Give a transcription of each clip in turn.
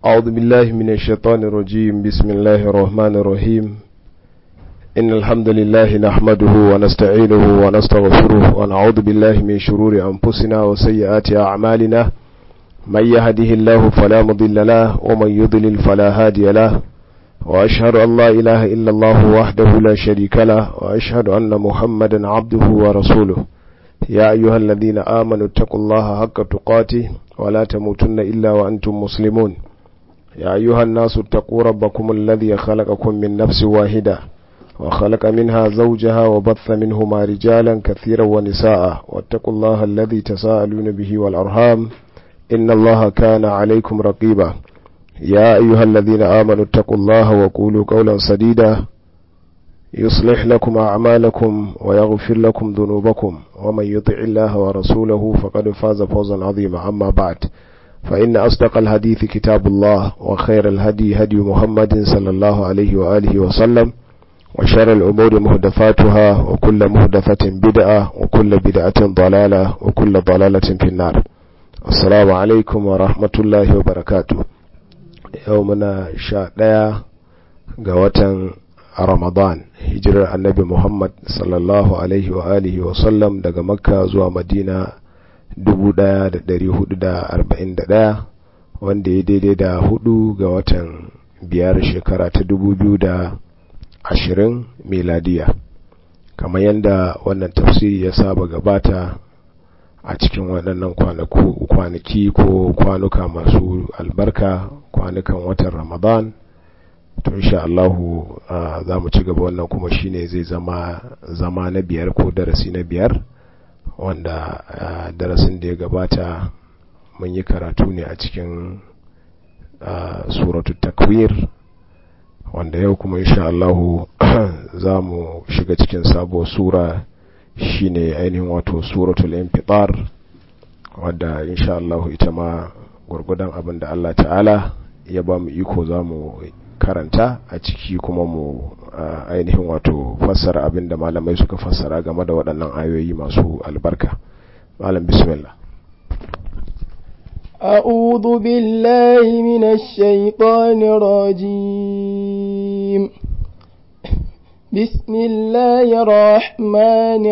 أعوذ بالله من الشيطان الرجيم بسم الله الرحمن الرحيم إن الحمد لله نحمده ونستعينه ونستغفره ونعوذ بالله من شرور أنفسنا وسيئات أعمالنا من يهده الله فلا مضل له ومن يضلل فلا هادي له وأشهد أن لا إله إلا الله وحده لا شريك له وأشهد أن محمدا عبده ورسوله يا أيها الذين آمنوا اتقوا الله حق تقاته ولا تموتن إلا وأنتم مسلمون يا أيها الناس اتقوا ربكم الذي خلقكم من نفس واحدة وخلق منها زوجها وبث منهما رجالا كثيرا ونساء واتقوا الله الذي تساءلون به والأرham إن الله كان عليكم رقيبا يا أيها الذين آمنوا اتقوا الله وقولوا قولا سديدا يصلح لكم أعمالكم ويغفر لكم ذنوبكم ومن يطع الله ورسوله فقد فاز فوزا عظيما أما بعد فإن أصدق الحديث كتاب الله وخير الهدي هدي محمد صلى الله عليه وآله وسلم وشر الأمور مهدفاتها وكل مهدفة بدعة وكل بدعة ضلالة وكل ضلالة في النار السلام عليكم ورحمة الله وبركاته يومنا شاء قوة رمضان hijirar annabi Muhammad sallallahu alaihi wa alihi wa sallam daga makka zuwa madina 1441 wanda ya daidai da hudu ga watan biyar shekara ta 2020 miladiya kamar yadda wannan tafsiri ya saba gabata a cikin waɗannan kwanaki ko kwanuka masu albarka kwanukan watan ramadan to insha Allahu za mu ci gaba wannan kuma shine zai zama zama na biyar ko darasi na biyar wanda darasin da ya gabata mun yi karatu ne a cikin suratu takwir wanda yau kuma insha Allahu za mu shiga cikin sabuwar sura shine ainihin wato suratul infitar wadda insha Allahu ita ma gurgudan abin da Allah ta'ala ya ba mu iko za mu karanta a ciki kuma mu ainihin wato fassara abin da malamai suka fassara game da waɗannan ayoyi masu albarka malam bismillah أعوذ بالله من الشيطان الرجيم بسم الله الرحمن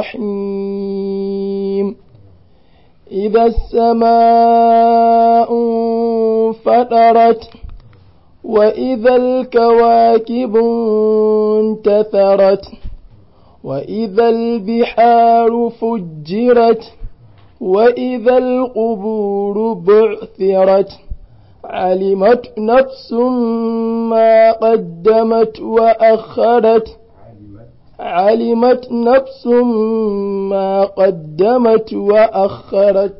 الرحيم إذا السماء انفطرت وإذا الكواكب انتثرت وإذا البحار فجرت وإذا القبور بعثرت علمت نفس ما قدمت وأخرت علمت نفس ما قدمت وأخرت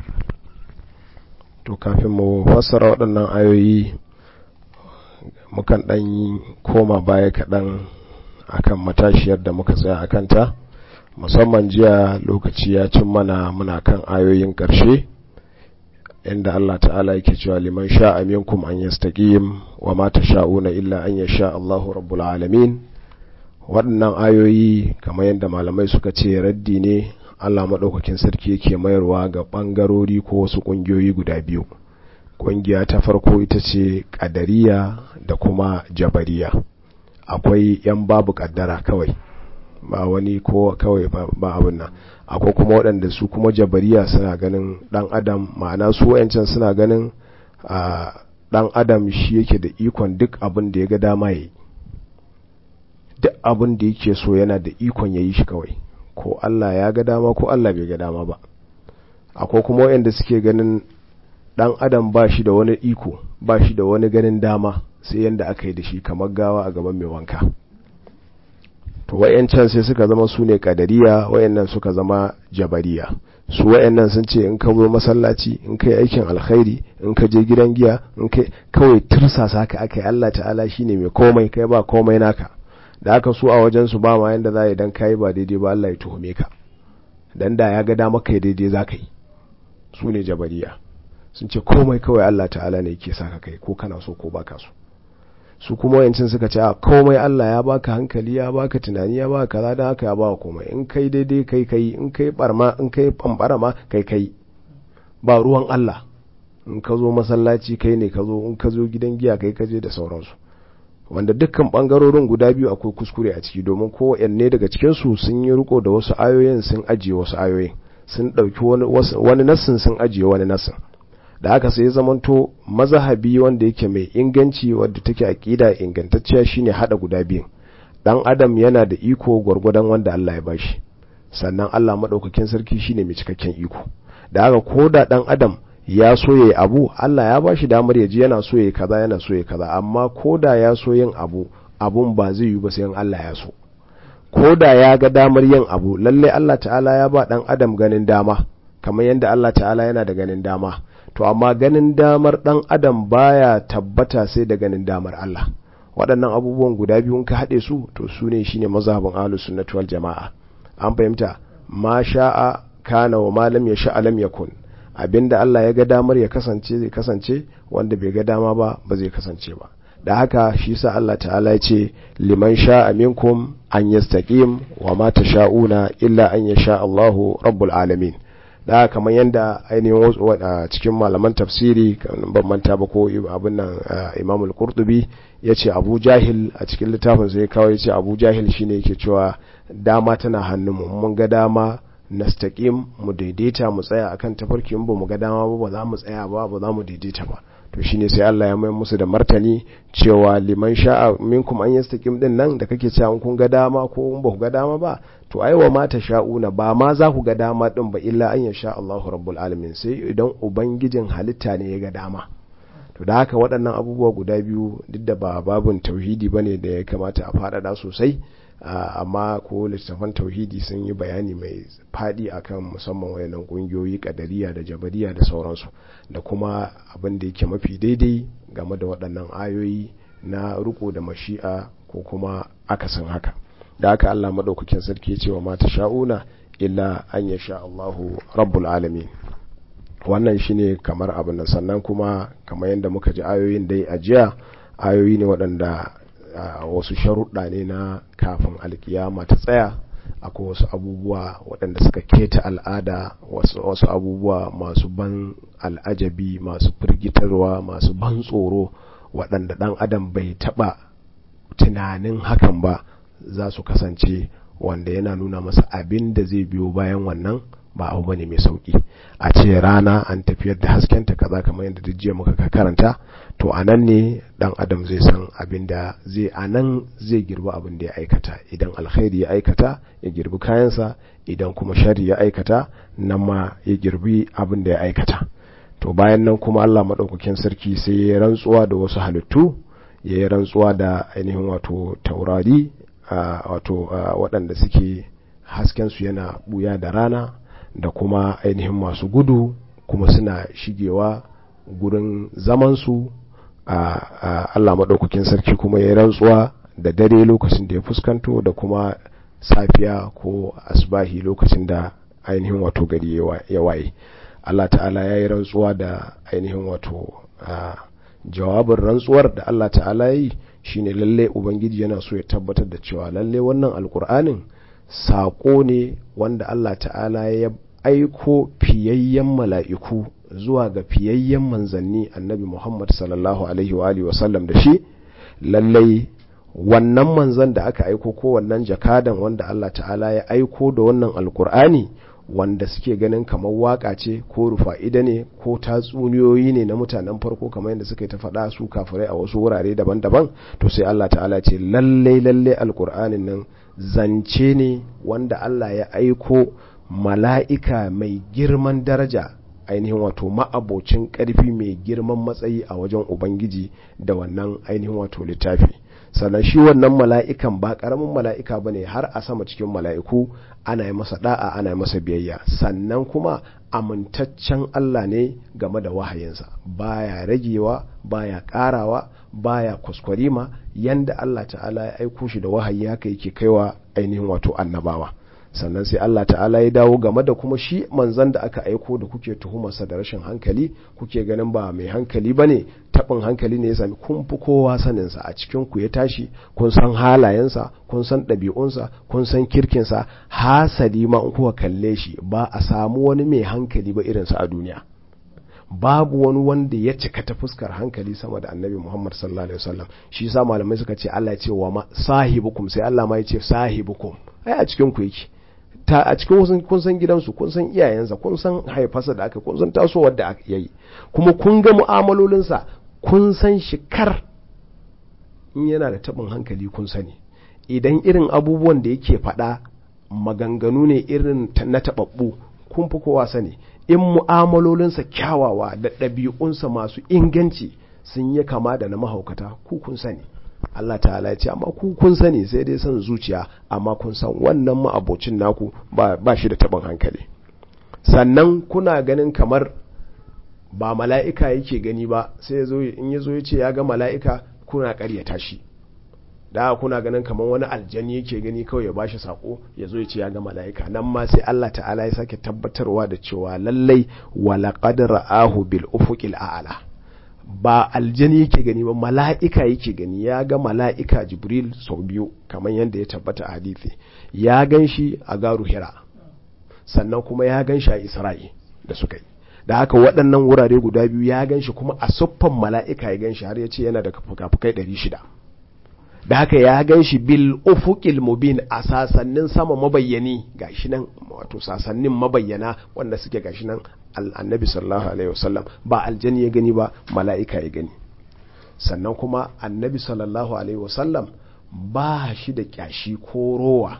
to kafin mu fassara waɗannan ayoyi mukan ɗan koma baya kaɗan akan matashiyar da muka tsaya a kanta musamman jiya lokaci ya cin mana muna kan ayoyin ƙarshe inda Allah ta'ala yake cewa liman sha'a minkum an yastaqim wa ma tasha'una illa an yasha Allahu rabbul alamin waɗannan ayoyi kamar yadda malamai suka ce raddi ne Allah maɗaukakin sarki yake mayarwa ga ɓangarori ko wasu ƙungiyoyi guda biyu ƙungiya ta farko ita ce ƙadariya da kuma jabariya akwai 'yan babu ƙaddara kawai ba wani ko kawai ba abin nan akwai kuma waɗanda su kuma jabariya suna ganin ɗan adam ma'ana su wayancan suna ganin ɗan adam shi yake da ikon duk abin da ya ga dama ya yi duk abin da yake so yana da ikon ya yi shi kawai ko Allah ya ga dama ko Allah bai ga dama ba akwai kuma wayanda suke ganin dan adam ba shi da wani iko ba shi da wani ganin dama sai yanda aka yi da shi kamar gawa a gaban mai wanka to wayancan sai suka zama su ne kadariya wayannan suka zama jabariya su wayannan sun ce in ka zo masallaci in kai aikin alkhairi in ka je gidan giya in kai kawai tursasa ka aka yi Allah ta'ala shine mai komai kai ba komai naka da aka so a wajen su ba ma yanda za yi dan kai ba daidai ba Allah ya tuhume ka dan da ya ga dama kai daidai za ka yi su ne jabariya sun ce komai kawai Allah ta'ala ne yake saka kai ko kana so ko baka so su kuma wayancin suka ce komai Allah ya baka hankali ya baka tunani ya baka kaza dan haka ya baka komai in kai daidai kai kai in kai barma in kai bambara ma kai kai ba ruwan Allah in ka zo masallaci kai ne ka zo in ka zo gidan giya kai ka je da sauransu wanda dukkan bangarorin guda biyu akwai kuskure a ciki domin kowanne daga cikinsu sun yi riko da wasu ayoyin sun ajiye wasu ayoyin sun ɗauki wani nassin sun ajiye wani nassin da haka sai zamanto mazahabi wanda yake mai inganci wadda take aƙida ingantacciya shine hada guda biyun dan adam yana da iko gwargwadon wanda Allah ya bashi sannan Allah madaukakin sarki shine mai cikakken iko da haka ko da dan adam ya so yayi abu Allah ya bashi damar ya ji yana so yayi kaza yana so yayi kaza amma ko da ya so yin abu abun ba zai yi ba sai Allah ya so ko da ya ga damar yin abu lalle Allah ta'ala ya ba dan adam ganin dama kamar yadda Allah ta'ala yana da ganin dama to amma ganin damar dan adam baya tabbata sai da ganin damar Allah waɗannan abubuwan guda biyu ka haɗe su to su ne shine mazhabin ahlus sunnati wal jama'a an fahimta ma sha'a kana wa ma lam yasha lam yakun abinda Allah ya ga damar ya kasance zai kasance wanda bai ga dama ba ba zai kasance ba da haka shi sa Allah ta'ala ya ce liman sha'a minkum an yastaqim wa ma tasha'una illa an yasha Allahu rabbul alamin da kamar yadda ainihin wasu a cikin malaman tafsiri ban manta ba ko abin nan Imam al-Qurtubi yace Abu Jahil a cikin littafin sai kawai yace Abu Jahil shine yake cewa dama tana hannun mu mun ga dama nastaqim mu daidaita mu tsaya akan tafarki ba mu ga dama ba ba za mu tsaya ba ba za mu daidaita ba to shine sai Allah ya mai musu da martani cewa liman sha'a minkum an yastaqim din nan da kake cewa kun ga dama ko ba ku ga dama ba to ai wa mata sha'una ba ma za ku ga dama din ba illa an yasha Allahu rabbul alamin sai idan ubangijin halitta ne ya ga dama to da haka waɗannan abubuwa guda biyu duk da ba babun tauhidi bane da ya kamata a faɗaɗa sosai amma ko littattafan tauhidi sun yi bayani mai faɗi akan musamman wayannan ƙungiyoyi kadariya da jabariya da sauransu da kuma abin da yake mafi daidai game da waɗannan ayoyi na riko da mashi'a ko kuma akasin haka da haka Allah maɗaukakin sarki ya ce wa mata sha'una illa an ya sha Allahu rabbul alamin wannan shine kamar abin nan sannan kuma kamar yadda muka ji ayoyin dai a jiya ayoyi ne waɗanda wasu sharuɗa ne na kafin alkiyama ta tsaya akwai wasu abubuwa waɗanda suka keta al'ada wasu abubuwa masu ban al'ajabi masu firgitarwa masu ban tsoro waɗanda ɗan adam bai taɓa tunanin hakan ba za su kasance wanda yana nuna masa abin da zai biyo bayan wannan ba abu bane mai sauki a ce rana an tafiyar da haskenta kaza kamar yadda duk jiya muka karanta to anan ne dan adam zai san abin da zai anan zai girbi abin da ya aikata idan alkhairi ya aikata ya girbi kayansa idan kuma shari ya aikata nan ma ya girbi abin da ya aikata to bayan nan kuma Allah madaukakin sarki sai ya rantsuwa da wasu halittu ya yi rantsuwa da ainihin wato taurari wato waɗanda suke haskensu yana buya da rana da kuma ainihin masu gudu kuma suna shigewa gurin zamansu a Allah maɗaukakin sarki kuma ya rantsuwa da dare lokacin da ya fuskanto da kuma safiya ko asbahi lokacin da ainihin wato gari ya waye Allah ta'ala ya yi rantsuwa da ainihin wato jawabin rantsuwar da Allah ta'ala yi shine lalle ubangiji yana so ya tabbatar da cewa lalle wannan alkur'anin saƙo ne wanda Allah ta'ala ya aiko fiyayyen mala'iku zuwa ga fiyayyen manzanni annabi Muhammad sallallahu alaihi wa alihi wasallam da shi lallai wannan manzan da aka aiko ko wannan jakadan wanda Allah ta'ala ya aiko da wannan alkur'ani wanda suke ganin kamar waka ce ko rufa'ida ne ko tatsuniyoyi ne na mutanen farko kamar yadda suka yi ta faɗa su kafirai a wasu wurare daban-daban to sai Allah ta'ala ce lallai lallai alkur'anin nan zance ne wanda Allah ya aiko mala'ika mai girman daraja ainihin wato ma'abocin ƙarfi mai girman matsayi a wajen ubangiji da wannan ainihin wato littafi sannan shi wannan mala'ikan ba ƙaramin mala'ika ba ne har a sama cikin mala'iku ana yi masa da'a ana yi masa biyayya sannan kuma amintaccen Allah ne game da wahayinsa baya ragewa baya ƙarawa baya kwaskwarima yanda Allah ta'ala ya aiko shi da wahayi haka yake kaiwa ainihin wato annabawa sannan sai Allah ta'ala ya dawo game da kuma shi manzan da aka aiko da kuke tuhumarsa da rashin hankali kuke ganin ba mai hankali ba ne taɓin hankali ne ya sami kun fi kowa saninsa a cikin ku ya tashi kun san halayensa kun san ɗabi'unsa kun san kirkinsa hasali ma in kuka kalle shi ba a samu wani mai hankali ba irinsa a duniya babu wani wanda ya cika ta fuskar hankali sama da annabi Muhammad sallallahu alaihi wasallam shi yasa malamai suka ce Allah ya ce wa ma sahibukum sai Allah ma ya ce sahibukum ai a cikin ku yake ta a cikin kun san gidansu kun san iyayensa kun san haifarsa da aka kun san tasowar da aka yi kuma kun ga mu'amalolinsa kun san shi kar in yana da tabin hankali kun sani idan irin abubuwan da yake faɗa maganganu ne irin na taɓaɓɓu kun fi kowa sani in mu'amalolinsa kyawawa da ɗabi'unsa masu inganci sun yi kama da na mahaukata ku kun sani Allah ta'ala ya ce amma ku kun sani sai dai son zuciya amma kun san wannan ma'abocin naku ba shi da taɓin hankali sannan kuna ganin kamar ba mala'ika yake gani ba sai in ya zo ya ce ya ga mala'ika kuna ƙaryata shi da kuna ganin kamar wani aljani yake gani kawai ya bashi sako ya zo ya ce ya ga mala'ika nan ma sai Allah ta'ala ya sake tabbatarwa da cewa lallai wala qad ra'ahu bil ufuqil a'la ba aljani yake gani ba mala'ika yake gani ya ga mala'ika jibril sau biyu kamar yadda ya tabbata a hadisi ya gan shi a garu hira sannan kuma ya gan shi a isra'i da suka yi da haka waɗannan wurare guda biyu ya gan shi kuma a siffan mala'ika ya gan shi har ya ce yana da fuka-fukai ɗari shida da haka ya gan shi bil ufuqil mubin a sasannin sama mabayyani gashi nan wato sasannin mabayyana wanda suke gashi nan annabi sallallahu alaihi wasallam ba aljani ya gani ba mala'ika ya gani sannan kuma annabi sallallahu alaihi wasallam ba shi da kyashi ko rowa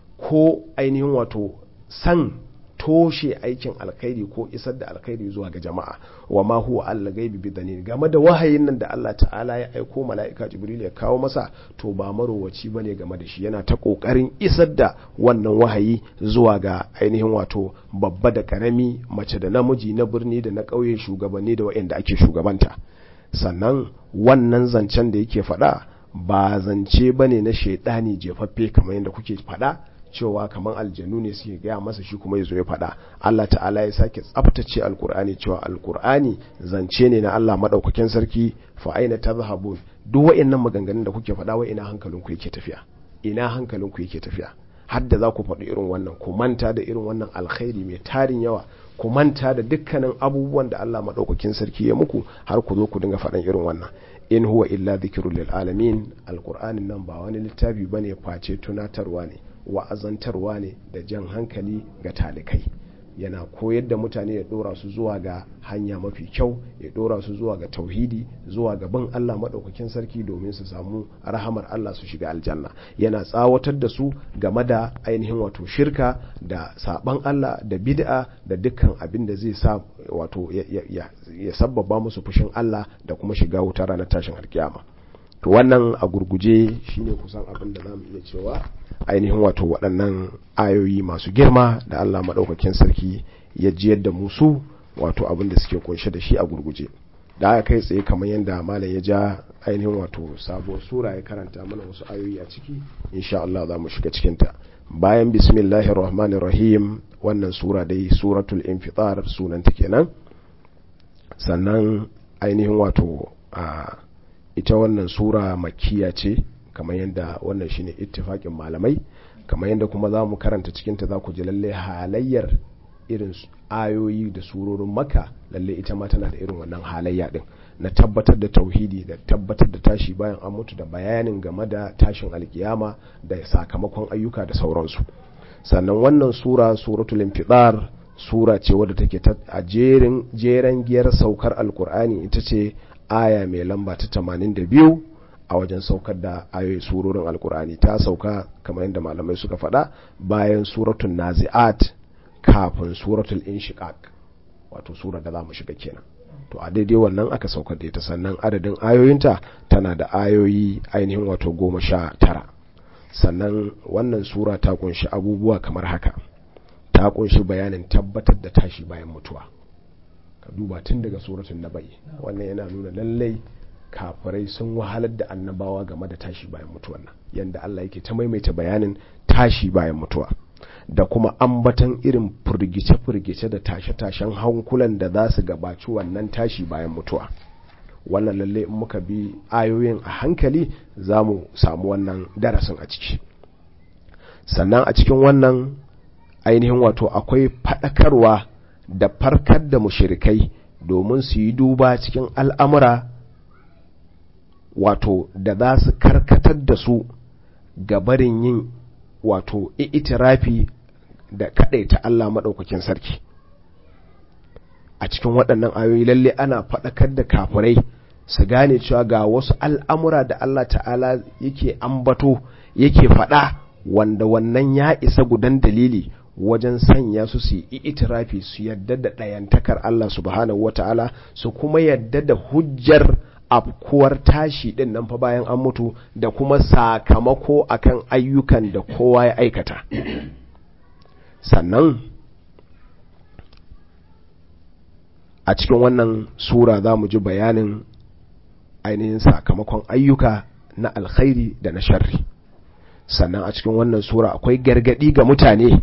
ko ainihin wato san toshe aikin alkhairi ko isar da alkhairi zuwa ga jama'a wa ma huwa Allah gaibi bi dalil game da wahayin nan da Allah ta'ala ya aiko mala'ika Jibril ya kawo masa to ba marowaci bane game da shi yana ta kokarin isar da wannan wahayi zuwa ga ainihin wato babba da karami mace da namiji na birni da na ƙauye shugabanni da waɗanda ake shugabanta sannan wannan zancen da yake faɗa ba zance bane na shaidani jefaffe kamar yadda kuke faɗa cewa kamar aljanu ne suke gaya masa shi kuma ya zo ya faɗa Allah ta'ala ya sake tsaftace alkur'ani cewa alkur'ani zance ne na Allah maɗaukakin sarki fa aina tazhabun duk wa'annan maganganun da kuke faɗa wa ina hankalin ku yake tafiya ina hankalin ku yake tafiya har da za ku faɗi irin wannan ku manta da irin wannan alkhairi mai tarin yawa ku manta da dukkanin abubuwan da Allah maɗaukakin sarki ya muku har ku zo ku dinga faɗan irin wannan in huwa illa dhikrul lil alamin alqur'anin nan ba wani littafi bane face tunatarwa ne wa'azantarwa ne da jan hankali ga talikai yana koyar da mutane ya dora su zuwa ga hanya mafi kyau ya dora su zuwa ga tauhidi zuwa ga bin Allah maɗaukakin sarki domin su samu rahamar Allah su shiga aljanna yana tsawatar da su game da ainihin wato shirka da saban Allah da bid'a da dukkan abin da zai sa wato ya sabbaba musu fushin Allah da kuma shiga wuta ranar tashin alkiyama to wannan a gurguje shine kusan abin da zamu iya cewa ainihin wato waɗannan ayoyi masu girma da Allah maɗaukakin sarki ya jiyar da musu wato abin da suke kunshe da shi a gurguje da aka kai tsaye kamar yadda malam ya ja ainihin wato sabuwar sura ya karanta mana wasu ayoyi a ciki insha Allah za mu shiga cikinta bayan bismillahir rahmanir rahim wannan sura dai suratul infitar sunanta kenan sannan ainihin wato a ita wannan sura makiya ce kamar yadda wannan shine ittifakin malamai kamar yadda kuma za mu karanta cikinta za ku ji lalle halayyar irin ayoyi da surorin maka lalle ita ma tana da irin wannan halayya din na tabbatar da tauhidi da tabbatar da tashi bayan an mutu da bayanin game da tashin alkiyama da sakamakon ayyuka da sauransu sannan wannan sura suratul infidar sura ce wadda take a jerin jeren giyar saukar alkur'ani ita ce aya mai lamba ta 82 a wajen saukar da ayoyi surorin alkur'ani ta sauka kamar yadda malamai suka faɗa bayan suratul nazi'at kafin suratul inshiqaq wato sura da za mu shiga kenan to a daidai wannan aka saukar da ita sannan adadin ayoyinta tana da ayoyi ainihin wato goma sha tara sannan wannan sura ta kunshi abubuwa kamar haka ta kunshi bayanin tabbatar da tashi bayan mutuwa ka duba tun daga suratun nabai wannan yana nuna lallai kafirai sun wahalar da annabawa game da tashi bayan mutuwan nan yanda Allah yake ta maimaita bayanin tashi bayan mutuwa da kuma ambatan irin furgice-furgice da tashe-tashen hankulan da za su gabaci wannan tashi bayan mutuwa wannan lalle in muka bi ayoyin a hankali za mu samu wannan darasin a ciki sannan a cikin wannan ainihin wato akwai faɗakarwa da farkar da mushirikai domin su yi duba cikin al'amura wato da za su karkatar da su gabarin yin wato itirafi da ta Allah maɗaukakin sarki a cikin waɗannan ayoyi lalle ana faɗakar da kafirai su gane cewa ga wasu al'amura da Allah ta'ala yake ambato yake faɗa wanda wannan ya isa gudan dalili wajen sanya su su yi itirafi su yadda da ɗayantakar Allah subhanahu wa ta'ala su kuma yadda da hujjar afkuwar tashi ɗin nan fa bayan an mutu da kuma sakamako akan ayyukan da kowa ya aikata sannan a cikin wannan sura za mu ji bayanin ainihin sakamakon ayyuka na alkhairi da na sharri sannan a cikin wannan sura akwai gargadi ga mutane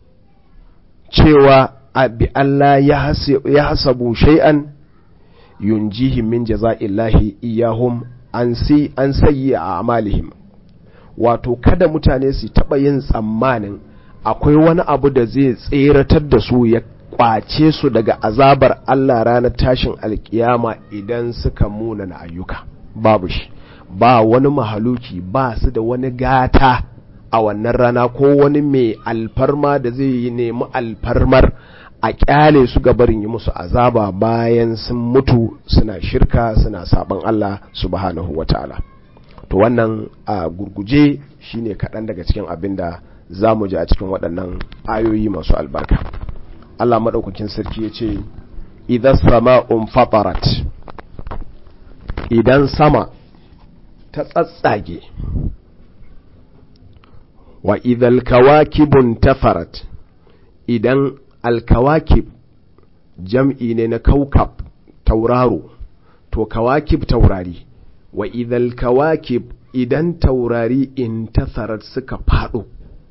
cewa abi Allah ya hasabu shay'an yunjihim min jaza'illahi iyahum an si an sayyi a amalihim wato kada mutane su taba yin tsammanin akwai wani abu da zai tseratar da su ya kwace su daga azabar Allah ranar tashin alkiyama idan suka munana ayyuka babu shi ba wani mahaluki ba su da wani gata a wannan rana ko wani mai alfarma da zai yi nemi alfarmar a kyale su barin yi musu azaba bayan sun mutu suna shirka suna saban Allah subhanahu wataala to wannan a gurguje shine kaɗan daga cikin abin da za mu ji a cikin waɗannan ayoyi masu albarka Allah maɗaukakin sarki ya ce idan sama'un fatarat idan sama ta tsatsage wa idan kawakibun tafarat idan alkawakib jam'i ne na kaukab tauraro to kawakib taurari wa idan kawakib idan taurari in tafarat suka faɗo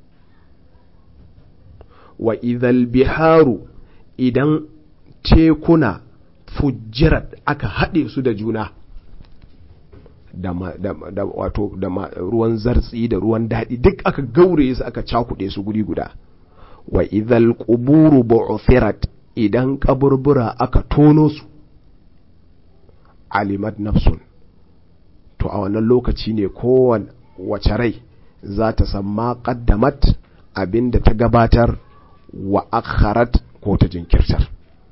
wa idhal biharu idan tekuna fujirat aka haɗe su da juna da, da, da wato da ruwan zartsi da ruwan daɗi duk aka gaure su aka cakuɗe su guri guda wa idhal quburu bu'thirat idan kaburbura aka tono su alimat nafsun to a wannan lokaci ne kowane wace rai za ta san ma qaddamat abinda ta gabatar wa akharat ko ta jinkirtar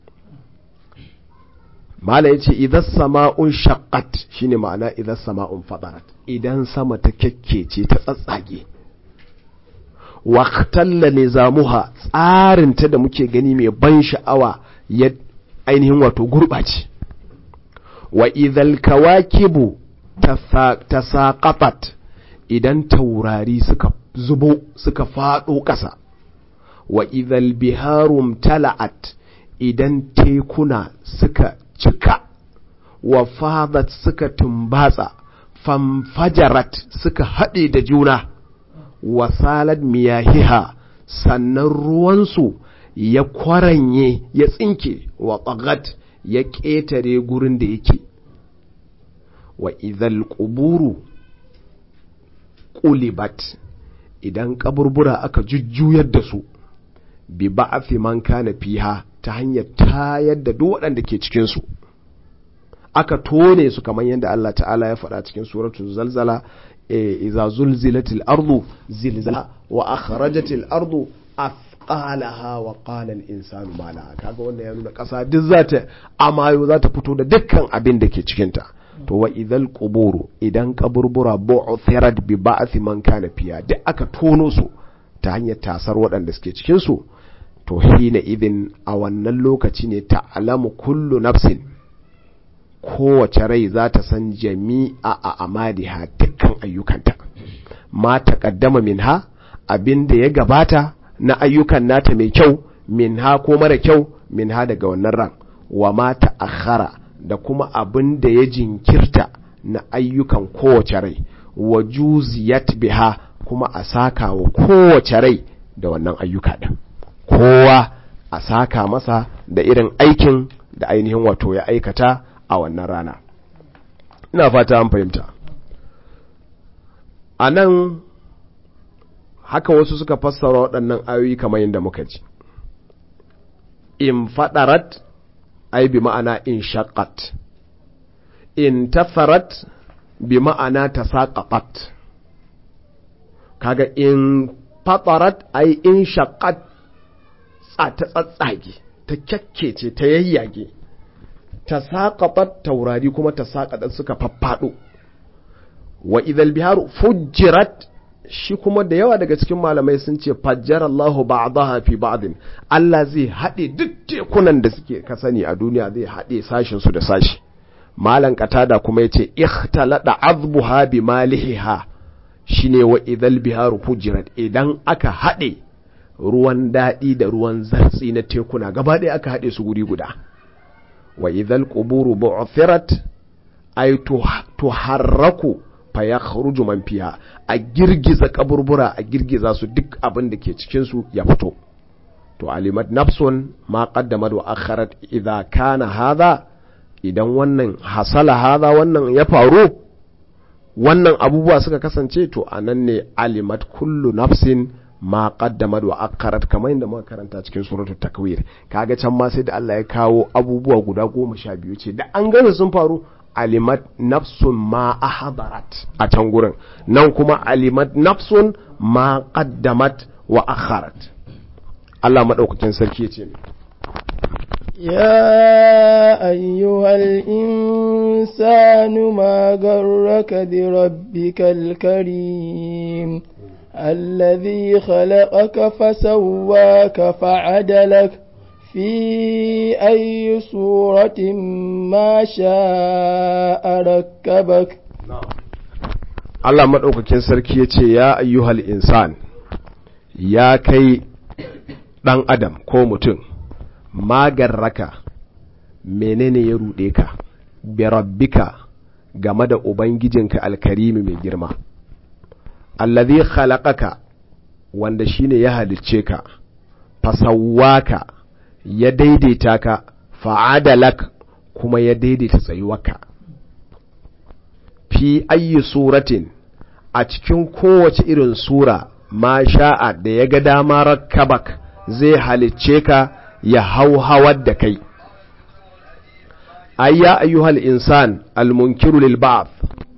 mala yace idan sama'un shaqqat shine ma'ana idan sama'un fadarat idan sama ta kekkece ta tsatsage waqtalla nizamuha tsarin ta da muke gani mai ban sha'awa ya ainihin wato gurbace wa idhal kawakibu tasaqatat idan taurari suka zubo suka fado ƙasa wa idhal biharum tala'at idan tekuna suka cika wa fadat suka tumbatsa famfajarat suka haɗe da juna wa salad miyahiha sannan ruwansu ya kwaranye ya tsinke wa tsagat ya ƙetare gurin da yake wa idhal quburu qulibat idan kaburbura aka jujjuyar da su bi ba'afi man kana fiha ta hanyar tayar da duk waɗanda ke cikin su aka tone su kamar yadda Allah ta'ala ya faɗa cikin suratul zalzala iza zulzilatil ardu zilzala wa akhrajatil ardu athqalaha wa qala al insanu ma laha kaga wannan ya nuna ƙasa duk zata amayo zata fito da dukkan abin da ke cikin ta to wa idhal quburu idan kaburbura bu'thirat bi ba'thi man kana fiha duk aka tono su ta hanyar tasar waɗanda suke cikin su to hina idin a wannan lokaci ne ta'lamu kullu nafsin kowace rai za ta san jami'a a amadiha dukkan ayyukanta ma taqaddama minha abin da ya gabata na ayyukan nata mai kyau minha ko mara kyau minha daga wannan ran wa ma ta'akhkhara da kuma abin da ya jinkirta na ayyukan kowace rai wa juziyat biha kuma a saka wa kowace rai da wannan ayyuka din kowa a saka masa da irin aikin da ainihin wato ya aikata a wannan rana ina fata an fahimta a nan haka wasu suka fassara waɗannan ayoyi kamar yadda muka ji in faɗarat ai bi ma'ana in shaqqat in tafarat bi ma'ana tasaqatat kaga in fatarat ai in shaqqat ta tsatsage ta kyakkece ta yayyage ta saƙaɓar taurari kuma ta saƙaɗar suka faffaɗo wa idal biharu fujjirat shi kuma da yawa daga cikin malamai sun ce fajjar Allahu ba'daha fi ba'din Allah zai haɗe duk tekunan da suke ka sani a duniya zai haɗe sashin su da sashi malan katada kuma yace ikhtalada azbuha bi malihiha shine wa idal biharu fujjirat idan aka haɗe ruwan daɗi da ruwan zartsi na tekuna gaba ɗaya aka haɗe su guri guda wa idhal quburu bu'thirat ay tuharraku fa yakhruju man fiha a girgiza kaburbura a girgiza su duk abin da ke cikin su ya fito to alimat nafsun ma qaddamat wa akharat idha kana hadha idan wannan hasala hadha wannan ya faru wannan abubuwa suka kasance to anan ne alimat kullu nafsin ma qaddamat wa akharat kamar yadda muka karanta cikin suratul takwir kaga can ma sai da Allah ya kawo abubuwa guda goma sha biyu ce da an gane sun faru alimat nafsun ma ahdarat a can gurin nan kuma alimat nafsun ma qaddamat wa akharat Allah madaukakin sarki ya ce يا أيها الإنسان ما غرك بربك الكريم الذي خلقك فسواك فعدلك في أي صورة ما شاء ركبك Allah maɗaukakin sarki ya ce, Ya ayyuhal insan, ya kai ɗan adam ko mutum, magarraka menene ya ruɗe ka, birabbika game da Ubangijinka alkarimi mai girma. allazi khalaqaka wanda shine ya halicce ka fasawwaka ya daidaita ka fa'adalak kuma ya daidaita tsayuwarka fi ayyi suratin a cikin kowace irin sura ma sha'a da ya ga dama rakkabak zai halicce ka ya hau hawar da kai ayya ayyuhal insan almunkiru lil ba'th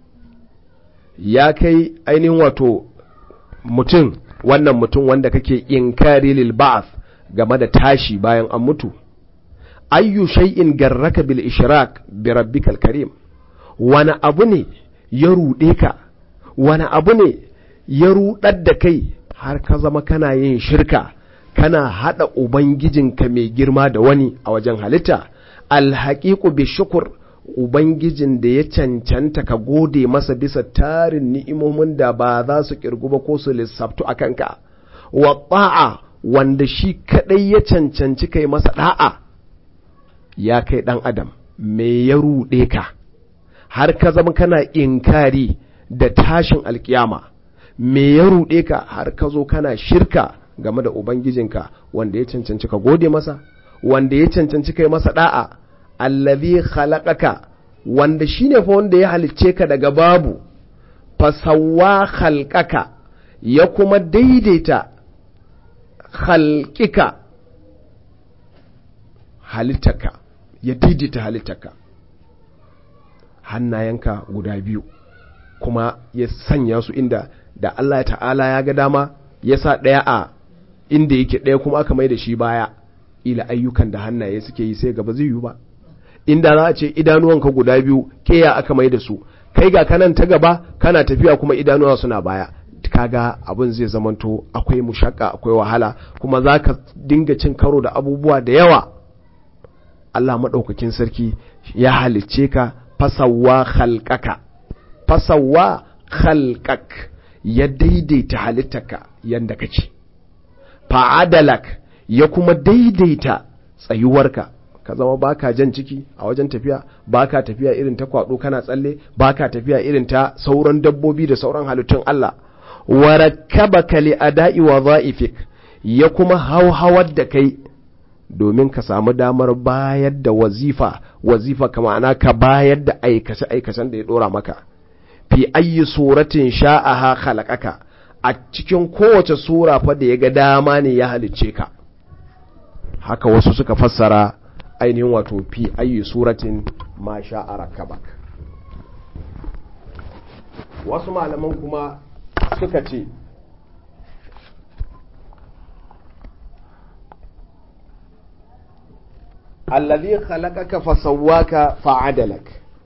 ya kai ainihin wato mutum wannan mutum wanda kake inkari lil ba'th game da tashi bayan an mutu ayyu shay'in garraka bil ishrak bi rabbikal karim wani abu ne ya rude ka wani abu ne ya rudar da kai har ka zama kana yin shirka kana hada ubangijinka mai girma da wani a wajen halitta alhaqiqu bi shukr Ubangijin da ya cancanta ka gode masa bisa tarin ni'imomin da ba za su kirgu ba ko su lissaftu a kanka, wa ba'a wanda shi kaɗai ya cancanci kai masa ɗa'a, ya kai ɗan Adam, me ya ruɗe ka, har ka zama kana inkari da tashin alkiyama, me ya ruɗe ka har ka zo kana shirka game da Ubangijinka wanda ya cancanci ka gode masa, wanda ya cancanci kai masa ɗa'a. allazi khalaqaka wanda shine fa wanda ya halicce ka daga babu fasawwa khalqaka ya kuma daidaita khalqika halittaka ya daidaita halittaka hannayenka guda biyu kuma ya sanya su inda da Allah ta'ala ya ga dama ya sa ɗaya a inda yake ɗaya kuma aka mai da shi baya ila ayyukan da hannaye suke yi sai gaba zai yi ba inda za a ce idanuwanka guda biyu keya aka mai da su kai ga kanan ta gaba kana tafiya kuma idanuwa suna baya kaga abin zai zamanto akwai mushakka akwai wahala kuma za ka dinga cin karo da abubuwa da yawa Allah maɗaukakin sarki ya halicce ka fasawa khalqaka fasawa khalqak ya daidaita halittarka yanda kake fa'adalak ya kuma daidaita tsayuwarka ka zama baka jan ciki a wajen tafiya baka tafiya irin ta kwado kana tsalle baka tafiya irin ta sauran dabbobi da sauran halittun Allah warakkabaka li ada'i wa dha'ifik ya kuma hauhawar da kai domin ka samu damar bayar da wazifa wazifa kama ana ka bayar da aikace aikacen da ya dora maka fi ayyi suratin sha'aha khalaqaka a cikin kowace sura fa da ya ga dama ne ya halicce ka haka wasu suka fassara ainihin wato fi ayi suratin ma sha'a rakabak wasu malaman kuma suka ce allazi khalaqaka fasawwaka fa'adalak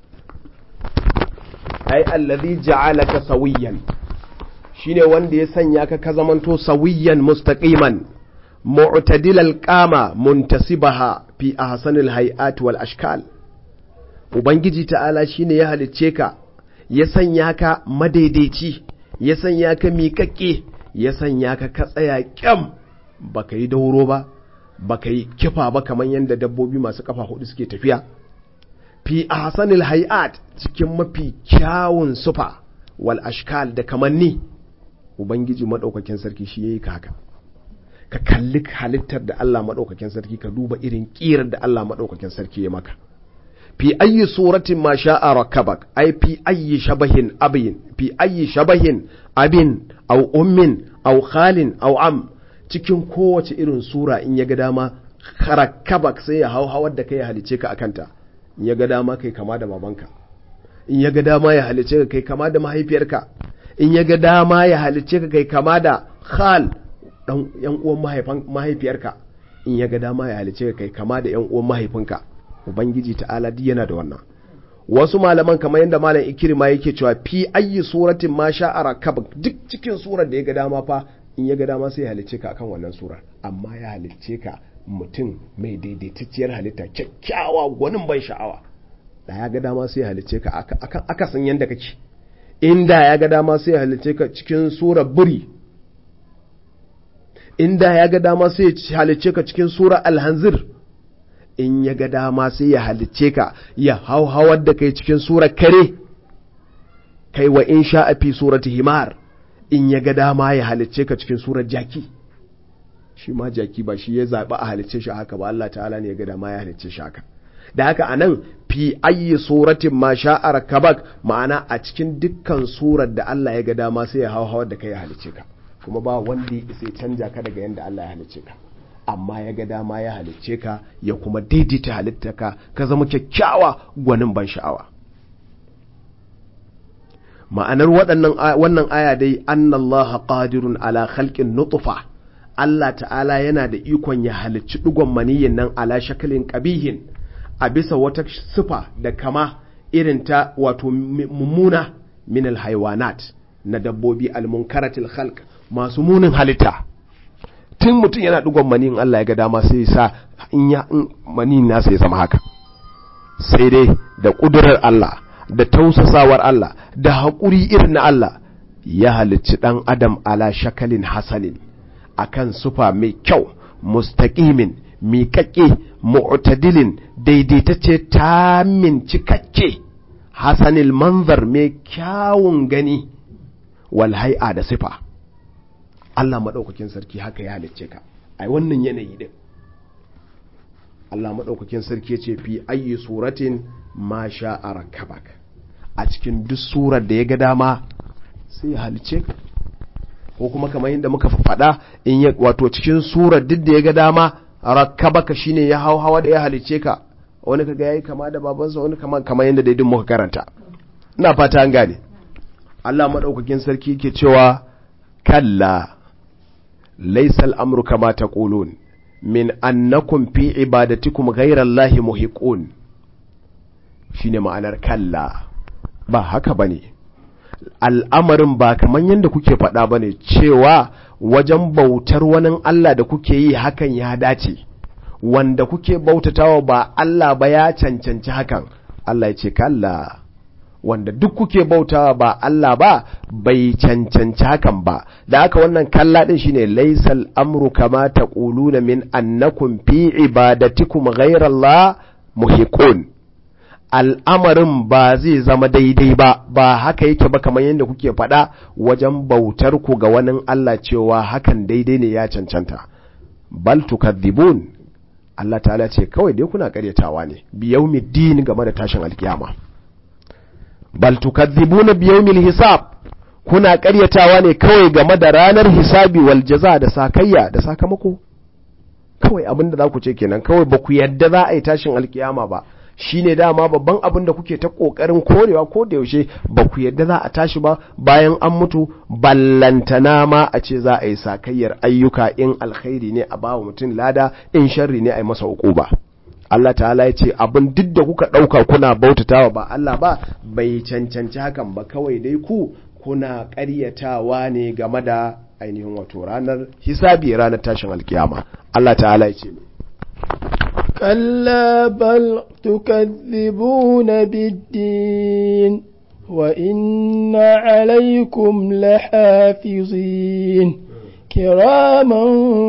ai allazi ja'alaka sawiyan shine wanda ya sanya ka ka zamanto sawiyan mustaqiman mu'tadilal qama muntasibaha fi ahsanil hay'at wal ashkal ubangiji ta'ala shine ya halicce ka ya sanya ka madaidaici ya sanya ka miƙaƙƙe ya sanya ka ka tsaya kyam baka yi dauro ba baka yi kifa ba kamar yadda dabbobi masu kafa hudu suke tafiya fi ahsanil hay'at cikin mafi kyawun sufa wal ashkal da kamanni ubangiji madaukakin sarki shi yayi ka haka ka kalli halittar da Allah madaukakin sarki ka duba irin kirar da Allah madaukakin sarki ya maka fi ayyi suratin ma sha'a rakabak ai fi ayyi shabahin abin fi ayyi shabahin abin au ummin au khalin au am cikin kowace irin sura in ya ga dama rakabak sai ya hau hawar da kai ya halice ka akanta in ya ga dama kai kama da babanka in ya ga dama ya halice ka kai kama da mahaifiyarka in ya ga dama ya halice ka kai kama da khal dan yan uwan mahaifiyarka in ya ga dama ya halice ka kai kama da yan uwan mahaifinka ubangiji ta'ala duk yana da wannan wasu malaman kamar yadda malam ikirma yake cewa fi ayyi suratin ma sha'ara kabak duk cikin surar da ya ga dama fa in ya ga dama sai ya halicce ka akan wannan surar amma ya halicce ka mutum mai daidaitacciyar halitta kyakkyawa gwanin ban sha'awa da ya ga dama sai ya halicce ka akan akasin yadda kake inda ya ga dama sai ya halicce ka cikin surar buri inda ya ga dama sai ya halicce ka cikin surar alhanzir in ya ga dama sai ya halicce ka ya hauhawar da kai cikin surar kare kai wa in sha'a fi surati himar in ya ga dama ya halicce ka cikin surar jaki shi ma jaki ba shi ya zaɓi a halicce shi haka ba Allah ta'ala ne ya ga dama ya halicce shi haka da haka a nan fi ayyi suratin ma sha'ar kabak ma'ana a cikin dukkan surar da Allah ya ga dama sai ya hauhawar da kai ya halicce ka kuma ba wanda ya isa canja ka daga yadda Allah ya halicce ka amma ya ga dama ya halicce ka ya kuma daidaita halitta ka ka zama kyakkyawa gwanin ban sha'awa ma'anar waɗannan wannan aya dai annallaha qadirun ala khalqin nutfa Allah ta'ala yana da ikon ya halicci digon maniyin nan ala shakalin qabihin a bisa wata sifa da kama irin ta wato mummuna min alhaywanat na dabbobi almunkaratil khalq masu munin halitta tun mutum yana digon maniyin Allah ya ga dama sai sa in ya maniyin nasa ya zama haka sai dai da kudurar Allah da tausasawar Allah da haƙuri irin na Allah ya halicci ɗan adam ala shakalin hasanin akan sufa mai kyau mustaƙimin miƙaƙe mu'tadilin daidaitacce tamin cikakke hasanil manzar mai kyawun gani wal hai'a da sifa Allah maɗaukakin sarki haka ya halicce ka ai wannan yanayi din Allah maɗaukakin sarki ce fi ayi suratin ma sha'a rakabak a cikin duk surar da ya ga dama sai ya halice ka ko kuma kamar yadda muka faɗa in ya wato cikin surar duk da ya ga dama rakabaka shine ya hau hawa da ya halice ka wani kaga yayi kama da babansa wani kama kamar yadda daidin muka karanta ina fata an gane Allah madaukakin sarki yake cewa kalla laysa al-amru kama taqulun min annakum fi ibadatikum ghayra allahi muhiqun shine ma'anar kalla ba haka bane al'amarin ba kamar yadda kuke faɗa bane cewa wajen bautar wani Allah da kuke yi hakan ya dace wanda kuke bautatawa ba Allah ba ya cancanci hakan Allah ya ce kalla wanda duk kuke bautawa ba Allah ba bai cancanci hakan ba da haka wannan kalla din shine laisal amru kama taquluna min annakum fi ibadatikum ghayra Allah muhiqun al'amarin ba zai zama daidai ba ba haka yake ba kamar yadda kuke faɗa wajen bautar ku ga wani Allah cewa hakan daidai ne ya cancanta bal tukadhibun Allah ta'ala ce kawai dai kuna karyatawa ne biyaumiddin game da tashin alkiyama bal tukadhibuna biyawmil hisab kuna karyatawa ne kawai game da ranar hisabi wal jaza da sakayya da sakamako kawai abin da za ku ce kenan kawai ba ku yadda za a yi tashin alkiyama ba shine dama babban abin da kuke ta kokarin korewa ko da yaushe ba ku yadda za a tashi ba bayan an mutu ballantana ma a ce za a yi sakayyar ayyuka in alkhairi ne a bawa mutum lada in sharri ne a yi masa ba. Allah ta'ala ya ce abin duk da kuka ɗauka kuna bautatawa ba Allah ba bai cancanci hakan ba kawai dai ku kuna ƙaryatawa ne game da ainihin wato ranar hisabi ranar tashin alkiyama Allah ta'ala ya ce كلا بل تكذبون بالدين وإن عليكم لحافظين كراما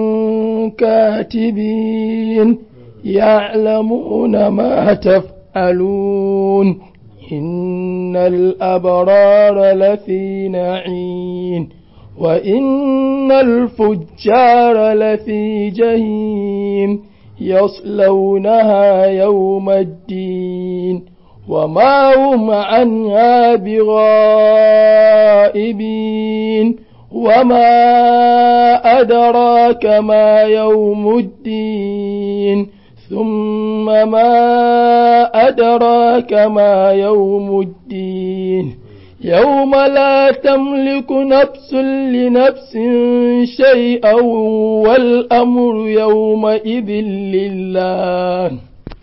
كاتبين يعلمون ما تفعلون إن الأبرار لفي نعيم وإن الفجار لفي جهيم يصلونها يوم الدين وما هم عنها بغائبين وما أدراك ما يوم الدين ثم ما أدراك ما يوم الدين يوم لا تملك نفس لنفس شيئا والأمر يومئذ لله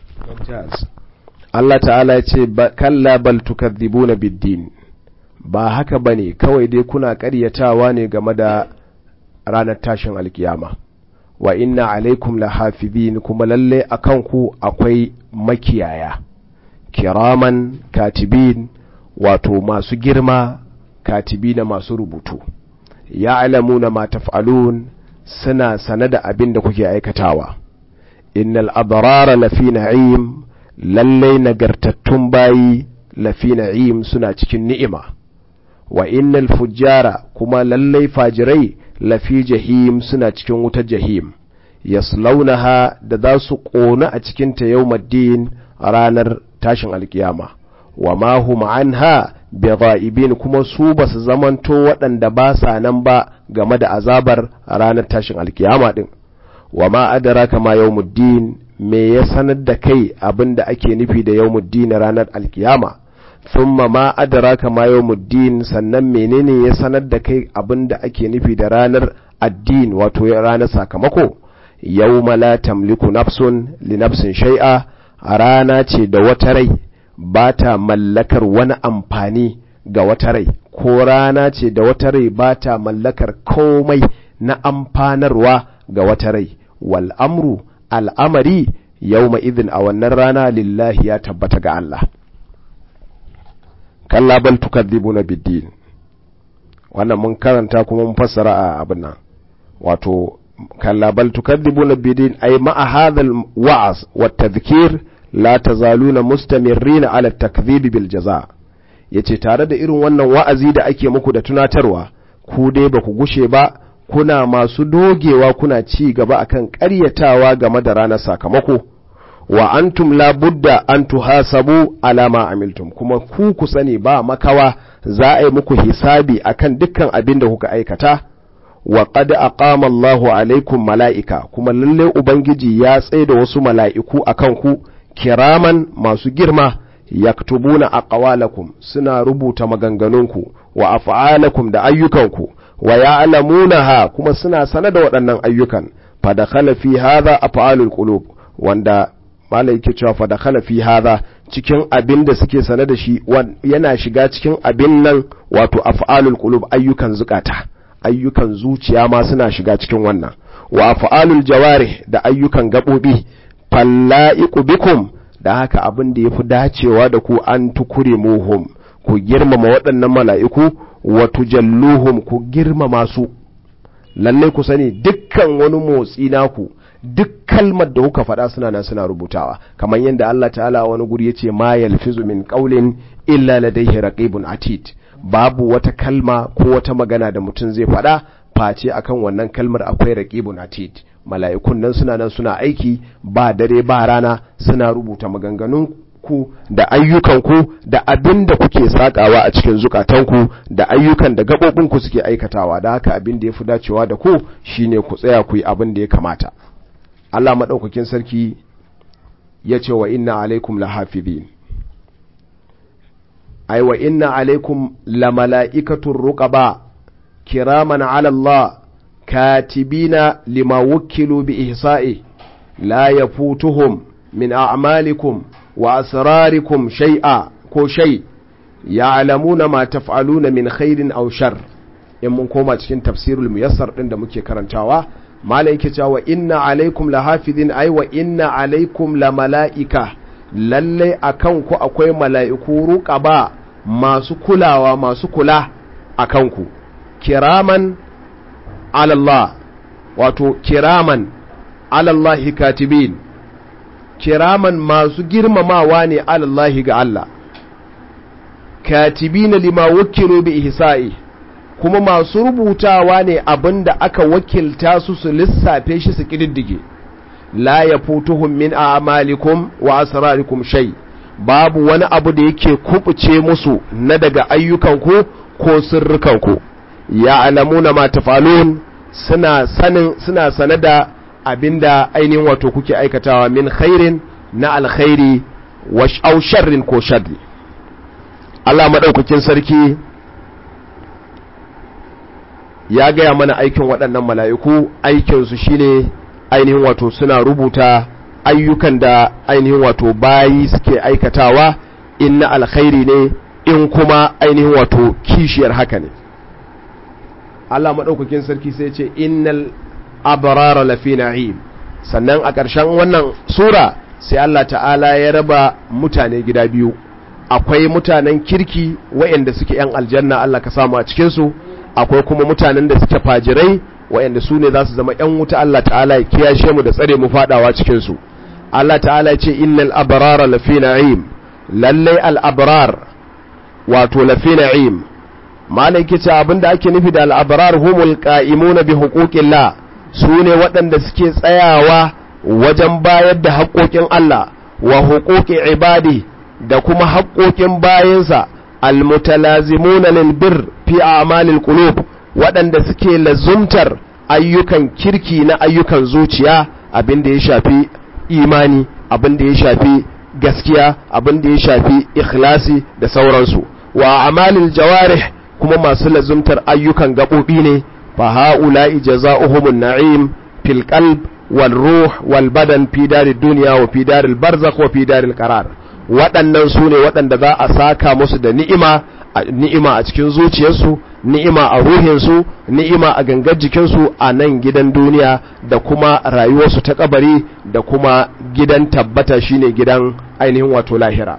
Allah ta'ala ya ce kalla bal tukadhibuna biddin ba haka bane kawai dai kuna ƙaryatawa ne game da ranar tashin alkiyama wa inna alaikum lahafizin kuma lalle akan ku akwai makiyaya kiraman katibin wato masu girma katibina masu rubutu ya alamuna ma taf'alun suna sane da abin da kuke aikatawa innal abrara lafi na'im lallai nagartattun bayi lafi na'im suna cikin ni'ima wa innal fujjara kuma lallai fajirai lafi jahim suna cikin wutar jahim yaslaunaha da za su ƙona a cikinta yawmaddin ranar tashin alkiyama wa ma hum anha bigha'ibin kuma su ba su zamanto waɗanda ba sa nan ba game da azabar ranar tashin alkiyama din wa ma adraka ma yawmuddin me ya sanar da kai abinda ake nufi da yawmuddin ranar alkiyama thumma ma adraka ma yawmuddin sannan menene ya sanar da kai abinda ake nufi da ranar addin wato ranar sakamako yawma la tamliku nafsun li nafsin shay'a a rana ce da wata rai ba ta mallakar wani amfani ga wata rai ko rana ce da wata rai ba ta mallakar komai na amfanarwa ga wata rai wal amru al'amari yawma idin a wannan rana lillahi ya tabbata ga Allah kalla bal tukadhibuna biddin wannan mun karanta kuma mun fassara a abin nan wato kalla bal tukadhibuna biddin ay ma'a hadha al-wa'z wa tadhkir la tazaluna mustamirrina ala takdhib bil jaza yace tare da irin wannan wa'azi da ake muku da tunatarwa ku dai ba ku gushe ba kuna masu dogewa kuna ci gaba akan ƙaryatawa game da ranar sakamako wa antum la budda an tuhasabu ala ma amiltum kuma ku ku sani ba makawa za a yi muku hisabi akan dukkan abin da kuka aikata wa qad aqama Allahu alaikum mala'ika kuma lalle ubangiji ya tsaye da wasu mala'iku akan ku kiraman masu girma yaktubuna aqwalakum suna rubuta maganganunku wa af'alakum da ayyukanku wa ya'lamunaha kuma suna sanar da waɗannan ayyukan fa dakhala fi hadha af'alul qulub wanda malai yake cewa fa dakhala fi hadha cikin abin da suke sane da shi yana shiga cikin abin nan wato af'alul qulub ayyukan zukata ayyukan zuciya ma suna shiga cikin wannan wa af'alul jawarih da ayyukan gabobi falla'iku bikum da haka abin da yafi dacewa da ku an tukure muhum ku girmama waɗannan mala'iku wa tujalluhum ku girmama su lalle ku sani dukkan wani motsi naku duk kalmar da kuka faɗa suna nan suna rubutawa kamar yadda Allah ta'ala wani guri yace ma yalfizu min qawlin illa ladayhi raqibun atid babu wata kalma ko wata magana da mutum zai faɗa face akan wannan kalmar akwai raqibun atid mala'ikun nan suna nan suna aiki ba dare ba rana suna rubuta maganganun ku da ayyukanku da abin da kuke sakawa a cikin zukatanku da ayyukan da gaɓoɓinku suke aikatawa da haka abin da ya fi dacewa da ku shine ku tsaya ku yi abin da ya kamata Allah maɗaukakin sarki ya ce wa inna alaikum lahafizin ai wa inna alaikum la mala'ikatun ruqaba kiraman ala Allah katibina lima wukkilu bi ihsa'i la yafutuhum min a'malikum wa asrarikum shay'a ko shay ya'lamuna ma taf'aluna min khairin aw shar in mun koma cikin tafsirul muyassar din da muke karantawa malai yake cewa inna alaikum lahafizin ai wa inna alaikum la mala'ika lalle akan ku akwai mala'iku ruqaba masu kulawa masu kula akan ku kiraman alallah wato kiraman alallahi katibin kiraman masu girmamawa ne alallahi ga Allah katibina lima wakilu bi ihsa'i kuma masu rubutawa ne abinda aka wakilta su su lissafe shi su kididdige la yafutuhum min a'malikum wa asrarikum shay babu wani abu da yake kubuce musu na daga ayyukanku ko sirrikanku ya alamuna ma tafalun suna sanin suna sane da abinda ainihin wato kuke aikatawa min khairin na alkhairi wa au sharrin ko sharri Allah madaukakin sarki ya gaya mana aikin waɗannan mala'iku aikinsu shine ainihin wato suna rubuta ayyukan da ainihin wato bayi suke aikatawa in na alkhairi ne in kuma ainihin wato kishiyar haka ne Allah maɗaukakin sarki sai ce innal abrara lafi na'im sannan a ƙarshen wannan sura sai Allah ta'ala ya raba mutane gida biyu akwai mutanen kirki waɗanda suke ‘yan aljanna Allah ka samu a cikinsu akwai kuma mutanen da suke fajirai waɗanda su ne za su zama ‘yan wuta Allah ta'ala ya kiyashe mu da tsare mu faɗawa cikinsu Allah ta'ala ce innal abrara lafi na'im lallai al-abrar wato lafi na'im malai kice abinda ake nufi da al-abrar humul qa'imuna bi huquqillah su ne waɗanda suke tsayawa wajen bayar da haƙoƙin Allah wa huquqi ibadi da kuma haƙoƙin bayansa almutalazimuna lil bir fi a'malil qulub waɗanda suke lazumtar ayyukan kirki na ayyukan zuciya abin da ya shafi imani abin da ya shafi gaskiya abin da ya shafi ikhlasi da sauransu wa amalil jawarih kuma masu lazumtar ayyukan gaɓoɓi ne fa ha'ula'i jaza'uhumun na'im fil qalb wal ruh wal badan fi darid dunya wa fi daril barzakh wa fi daril qarar waɗannan su ne waɗanda za a saka musu da ni'ima ni'ima a cikin zuciyarsu ni'ima a ruhinsu ni'ima a gangar jikinsu a nan gidan duniya da kuma rayuwarsu ta kabari da kuma gidan tabbata shine gidan ainihin wato lahira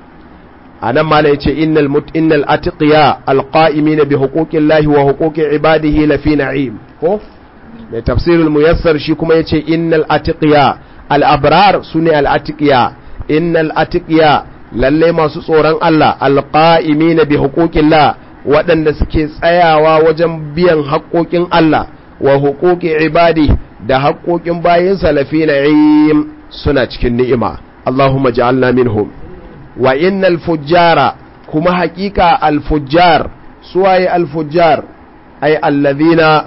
a nan ma ya ce innal innal atiqiya alqa'imina bi huquqillahi wa huquqi ibadihi lafi na'im ko mai tafsirul muyassar shi kuma yace innal atiqiya al abrar sune al atiqiya innal atiqiya lalle masu tsoron Allah alqa'imina bi huquqillah waɗanda suke tsayawa wajen biyan haƙoƙin Allah wa huquqi ibadi da haƙoƙin bayinsa lafi na'im suna cikin ni'ima Allahumma ja'alna minhum wa innal fujjara kuma haƙiƙa al fujjar suwaye al fujjar ay alladhina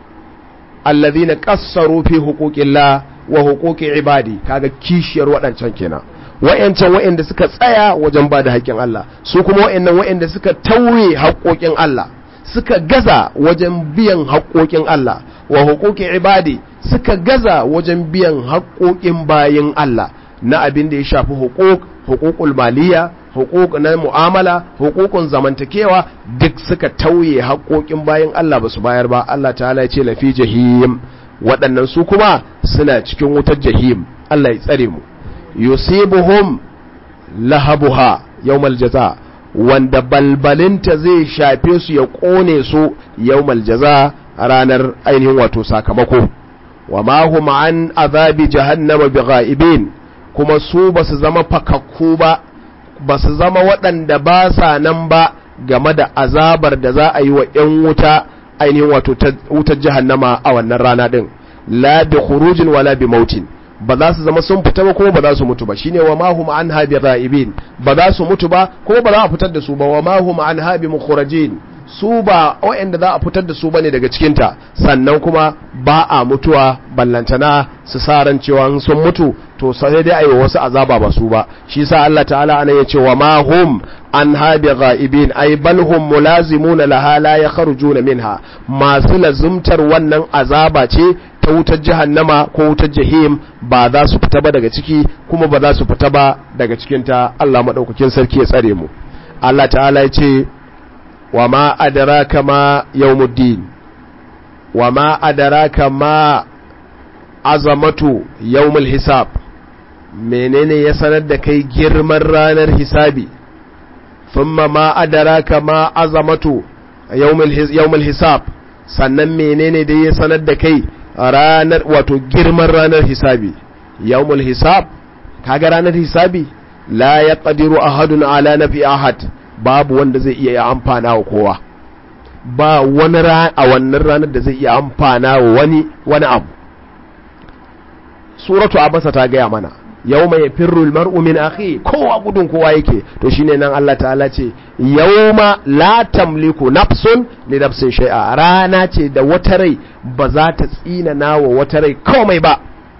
alladhina qassaru fi huquqillah wa huquqi ibadi kaga kishiyar waɗancan kenan wa'yancan wa'yanda suka tsaya wajen ba da haƙƙin Allah su kuma wa'yannan wa'yanda suka tauye haƙƙoƙin Allah suka gaza wajen biyan haƙƙoƙin Allah wa huquqi ibadi suka gaza wajen biyan haƙƙoƙin bayin Allah na abin da ya shafi huquq huququl maliya huquq na mu'amala huququn zamantakewa duk suka tauye haƙƙoƙin bayin Allah ba su bayar ba Allah ta'ala ya ce lafi jahim waɗannan su kuma suna cikin wutar jahim Allah ya tsare mu yusibuhum lahabuha yawmal jaza wanda balbalinta zai shafe su ya kone su yawmal jaza ranar ainihin wato sakamako wa ma hum an azabi jahannama bighaibin kuma su basu zama fakakku ba basu zama waɗanda ba sa nan ba game da azabar da za a yi wa 'yan wuta ainihin wato wutar jahannama a wannan rana din la bi khurujin wala bi mautin ba za su zama sun fita ba kuma ba za su mutu ba shine wa mahum an habi ghaibin ba za su mutu ba kuma ba za a fitar da su ba wa mahum an habi mukhrajin su ba waɗanda za a fitar da su bane daga cikinta sannan kuma ba a mutuwa ballantana su sa ran cewa sun mutu to sai dai ayi wasu azaba ba su ba shi sa Allah ta'ala ana ya ce wa ma hum an habi ghaibin ay bal hum mulazimuna laha la yakhrujuna minha masu lazumtar wannan azaba ce ta wutar jahannama ko wutar jahim ba za su fita ba daga ciki kuma ba za su fita ba daga cikinta Allah madaukakin sarki ya tsare mu Allah ta'ala ya ce wa ma adraka ma yawmuddin wa ma adraka ma azamatu yawmul hisab menene ya sanar da kai girman ranar hisabi thumma ma adraka ma azamatu yawmul hisab sannan menene da ya sanar da kai ranar wato girman ranar hisabi yawmul hisab kaga ranar hisabi la yaqdiru ahadun ala nafi ahad babu wanda zai iya amfana wa kowa ba wani a wannan ranar da zai iya amfana wa wani wani abu suratu abasa ta gaya mana yawma yafirru almar'u min akhi kowa gudun kowa yake to shine nan Allah ta'ala ce yawma la tamliku nafsun li nafsin shay'a rana ce da wata rai ba za ta tsina nawa wata rai komai ba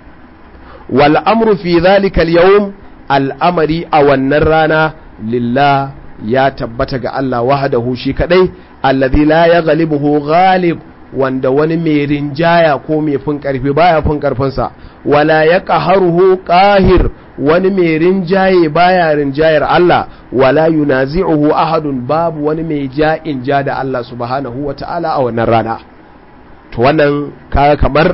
wal amru fi dhalika al-yawm al'amari a wannan rana lillah ya tabbata ga Allah wahdahu shi kadai alladhi la yaghlibuhu ghalib wanda wani mai rinjaya ko mai fin karfi baya fin karfinsa wala ya qaharuhu qahir wani mai rinjaye baya rinjayar Allah wala yunazi'uhu ahadun babu wani mai ja'in ja da Allah subhanahu wata'ala a wannan rana to wannan kaga kamar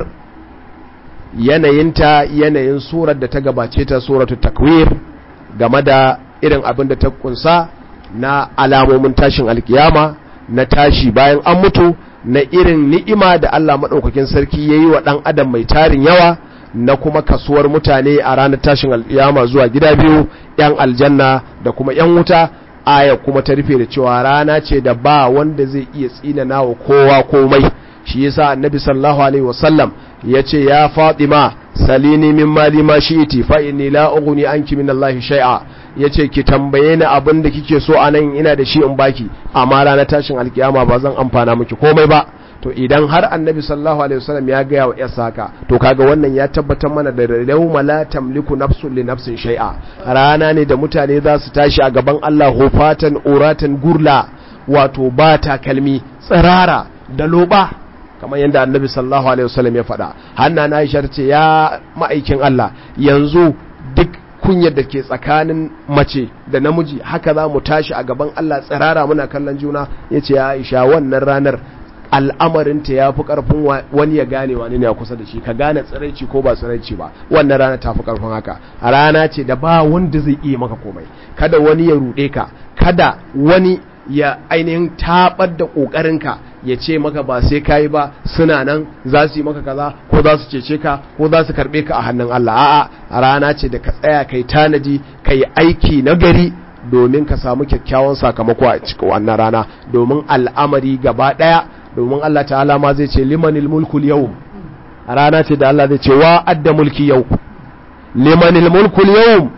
yanayinta yanayin surar da ta gabace ta suratu takwir game da irin abin da ta kunsa na alamomin tashin alkiyama na tashi bayan an mutu na irin ni'ima da Allah maɗaukakin sarki ya yi wa ɗan adam mai tarin yawa na kuma kasuwar mutane a ranar tashin alƙiyama zuwa gida biyu ‘yan aljanna da kuma ‘yan wuta aya kuma ta rufe da cewa rana ce da ba wanda zai iya tsinana wa kowa komai shi yasa annabi sallallahu alaihi wasallam ya ce ya fatima salini min mali ma shi'iti fa inni la ughni anki min Allah shay'a yace ki tambaye ni abin da kike so anan ina da shi in baki amma ranar tashin alkiyama ba zan amfana miki komai ba to idan har annabi sallallahu alaihi wasallam ya gaya wa yasa haka to kaga wannan ya tabbatar mana da yawma la tamliku nafsun li nafsin shay'a rana ne da mutane za su tashi a gaban Allah hufatan uratan gurla wato ba takalmi tsirara da loba kamar yadda annabi sallallahu alaihi wasallam ya faɗa hanna na aisha ce ya ma'aikin Allah yanzu duk kunyar da ke tsakanin mace da namiji haka za mu tashi a gaban Allah tsirara muna kallon juna ya ce ya aisha wannan ranar al'amarinta ya fi ƙarfin wani ya gane wani ne a kusa da shi ka gane tsiraici ko ba tsiraici ba wannan rana ta fi ƙarfin haka rana ce da ba wanda zai iya maka komai kada wani ya ruɗe ka kada wani ya ainihin tabar da ƙoƙarinka ya ce maka ba sai kayi ba suna nan za su yi maka kaza ko za su cece ka ko za su karɓe ka a hannun Allah a'a rana ce da ka tsaya kai tanadi kai aiki na gari domin ka samu kyakkyawan sakamako a cikin wannan rana domin al'amari gaba ɗaya domin Allah ta'ala ma zai ce limanil mulkul yau rana ce da Allah zai ce wa adda mulki yau limanil mulkul yau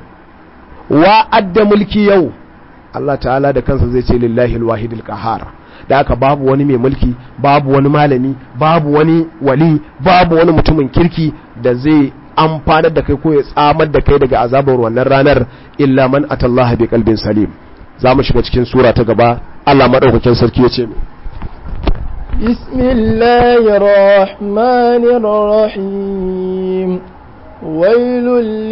wa adda mulki yau Allah ta'ala da kansa zai ce lillahi alwahidil qahar da aka babu wani mai mulki babu wani malami babu wani wali babu wani mutumin kirki da zai amfanar da kai ko ya tsamar da kai daga azabar wannan ranar illa man atallaha bi qalbin salim za mu shiga cikin sura ta gaba Allah madaukakin sarki ya ce mu بسم الله الرحمن الرحيم ويل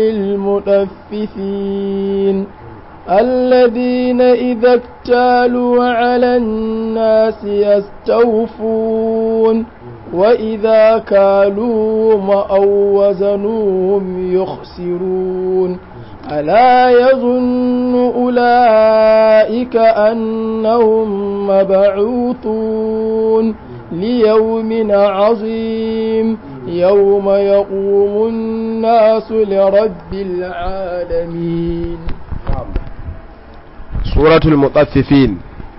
للمطففين الذين إذا اكتالوا على الناس يستوفون وإذا كالوهم أو وزنوهم يخسرون ألا يظن أولئك أنهم مبعوثون ليوم عظيم يوم يقوم الناس لرب العالمين suratul mutaffifin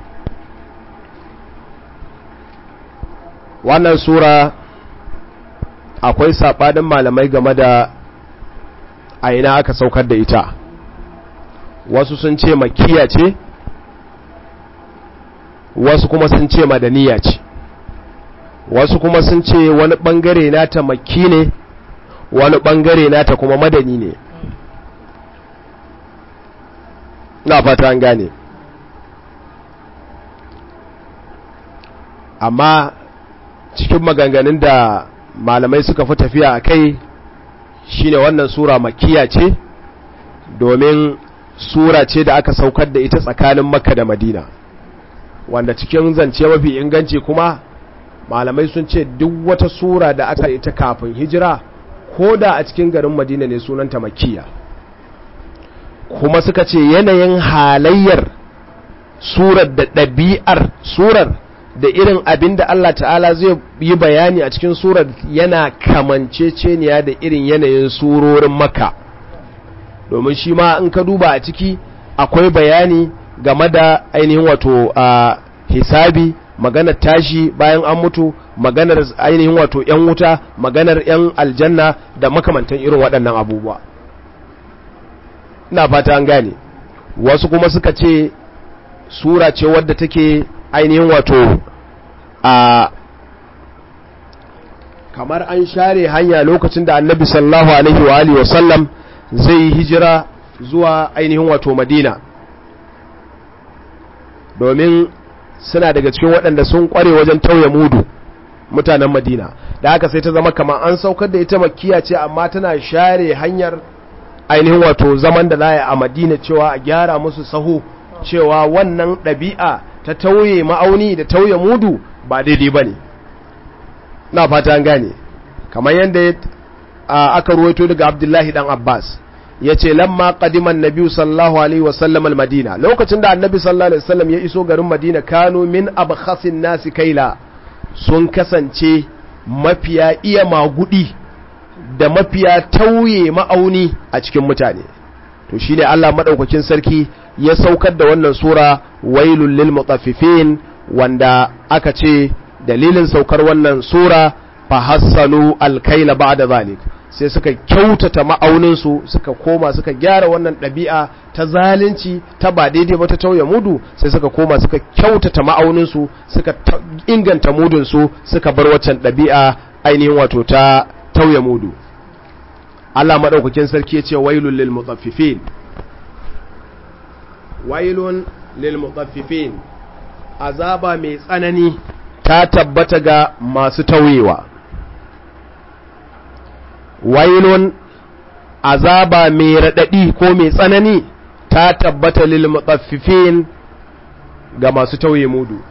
wannan sura akwai saɓanin malamai game da a ina aka saukar da ita wasu sun ce makiya ce wasu kuma sun ce madaniya ce wasu kuma sun ce wani bangare nata makki ne wani bangare nata kuma madani ne na fata an gane amma cikin maganganun da malamai suka fi tafiya a kai shine wannan sura makiya ce domin sura ce da aka saukar da ita tsakanin makka da madina wanda cikin zance mafi inganci kuma malamai sun ce duk wata sura da aka ita kafin hijira ko da a cikin garin madina ne sunanta makiya kuma suka ce yanayin halayyar surar da ɗabi'ar surar da irin abin da Allah ta'ala zai yi bayani a cikin surar yana kamanceceniya da irin yanayin surorin maka domin shi ma in ka duba a ciki akwai bayani game da ainihin wato a hisabi maganar tashi bayan an mutu maganar ainihin wato 'yan wuta maganar 'yan aljanna da makamantan irin waɗannan abubuwa ina fata an gane wasu kuma suka ce sura ce wadda take ainihin wato a kamar an share hanya lokacin da annabi sallallahu alaihi wa alihi wasallam zai hijira zuwa ainihin wato madina domin suna daga cikin waɗanda sun ƙware wajen tauye mudu mutanen madina da haka sai ta zama kamar an saukar da ita makiya ce amma tana share hanyar ainihin wato zaman da za a madina cewa a gyara musu sahu cewa wannan ɗabi'a ta tauye ma'auni da tauye mudu ba daidai ba ne na fata an gane kamar yadda aka ruwaito daga abdullahi dan abbas ya ce lamma qadiman nabi sallallahu alaihi wasallam al-madina lokacin da annabi sallallahu alaihi wasallam ya iso garin madina kanu min abkhasin nasi kaila sun kasance mafiya iya magudi da mafiya tauye ma'auni a cikin mutane to shine Allah madaukakin sarki ya saukar da wannan sura wailul lil mutaffifin wanda aka ce dalilin saukar wannan sura fa hassanu alkaila ba'da zalik sai suka kyautata ma'auninsu suka koma suka gyara wannan ɗabi'a ta zalunci ta ba daidai ba ta tauye mudu sai suka koma suka kyautata ma'auninsu suka inganta mudunsu suka bar waccan ɗabi'a ainihin wato ta tauye mudu Allah maɗaukakin sarki ya ce wailun lil mutaffifin wailun lil mutaffifin azaba mai tsanani ta tabbata ga masu tauyewa wailun azaba mai raɗaɗi ko mai tsanani ta tabbata lil mutaffifin ga masu tauye mudu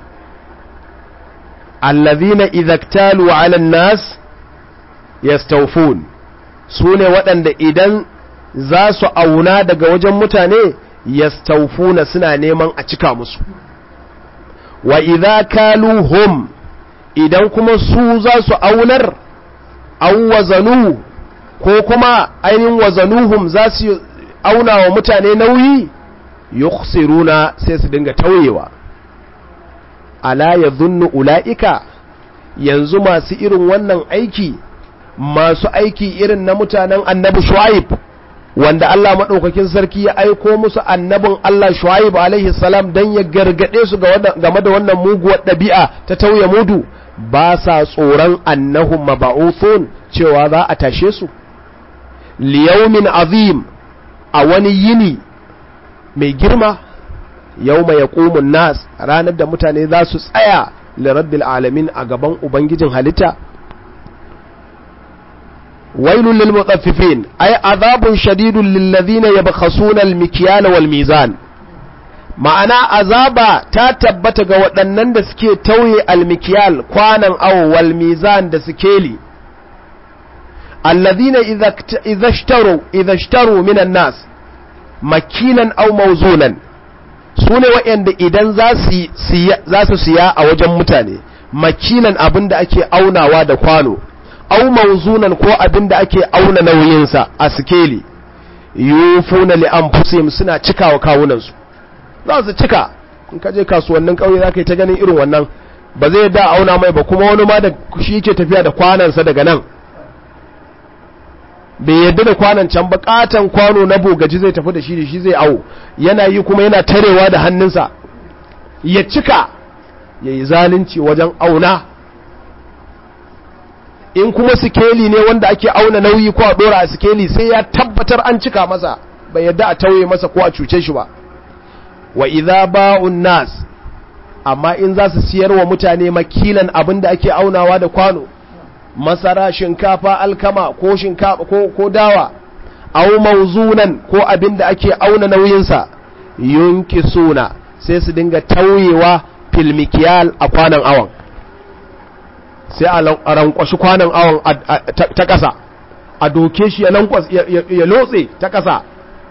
allazina idhaktalu ala nas yastawfun sune waɗanda idan za su auna daga wajen mutane yastawfuna suna neman a cika musu wa idza kaluhum idan kuma su za su aunar aw wazanu ko kuma ainihin wazanuhum za su auna wa mutane nauyi yukhsiruna sai su dinga tauyewa ala yadhunnu ulaika yanzu masu irin wannan aiki masu aiki irin na mutanen annabi shu'aib wanda Allah madaukakin sarki ya aiko musu annabin Allah shu'aib alaihi salam dan ya gargade su game da wannan muguwar ɗabi'a ta tauye mudu ba sa tsoron annahum mab'uthun cewa za a tashe su liyaumin azim a wani yini mai girma yau mai yaƙumun nas ranar da mutane za su tsaya lirabbil alamin a gaban ubangijin halitta wailun lil mutaffifin ay azabun shadidun lil ladina yabkhasuna al mikyal wal mizan ma'ana azaba ta tabbata ga waɗannan da suke tauye al mikyal kwanan awo wal mizan da sikeli الذين إذا إذا اشتروا إذا اشتروا من الناس مكيلا أو موزونا sune waɗanda idan za su siya a wajen mutane makilan abin da ake aunawa da kwano au mauzunan ko abin da ake auna nauyinsa a sikeli yufuna li anfusihim suna cikawa kawunansu za su cika in ka je kasuwannin kauye za ka yi ta ganin irin wannan ba zai da auna mai ba kuma wani ma da shi yake tafiya da kwanansa daga nan bai yadda da kwanan can bukatan kwano na bogaji zai tafi da shi da shi zai awo yana yi kuma yana tarewa da hannunsa ya cika ya yi zalunci wajen auna in kuma sikeli ne wanda ake auna nauyi ko a dora a sikeli sai ya tabbatar an cika masa bai yadda a tauye masa ko a cuce shi ba wa idza ba'un nas amma in za su siyar wa mutane makilan abin da ake aunawa da kwano masara shinkafa alkama ko shinkafa ko, ko dawa au mauzunan ko abin da ake auna nauyinsa yunki suna sai su dinga tauyewa filmikiyal a kwanan awon sai a rankwashi kwanan awon ta ƙasa a doke shi ya lotse ta ƙasa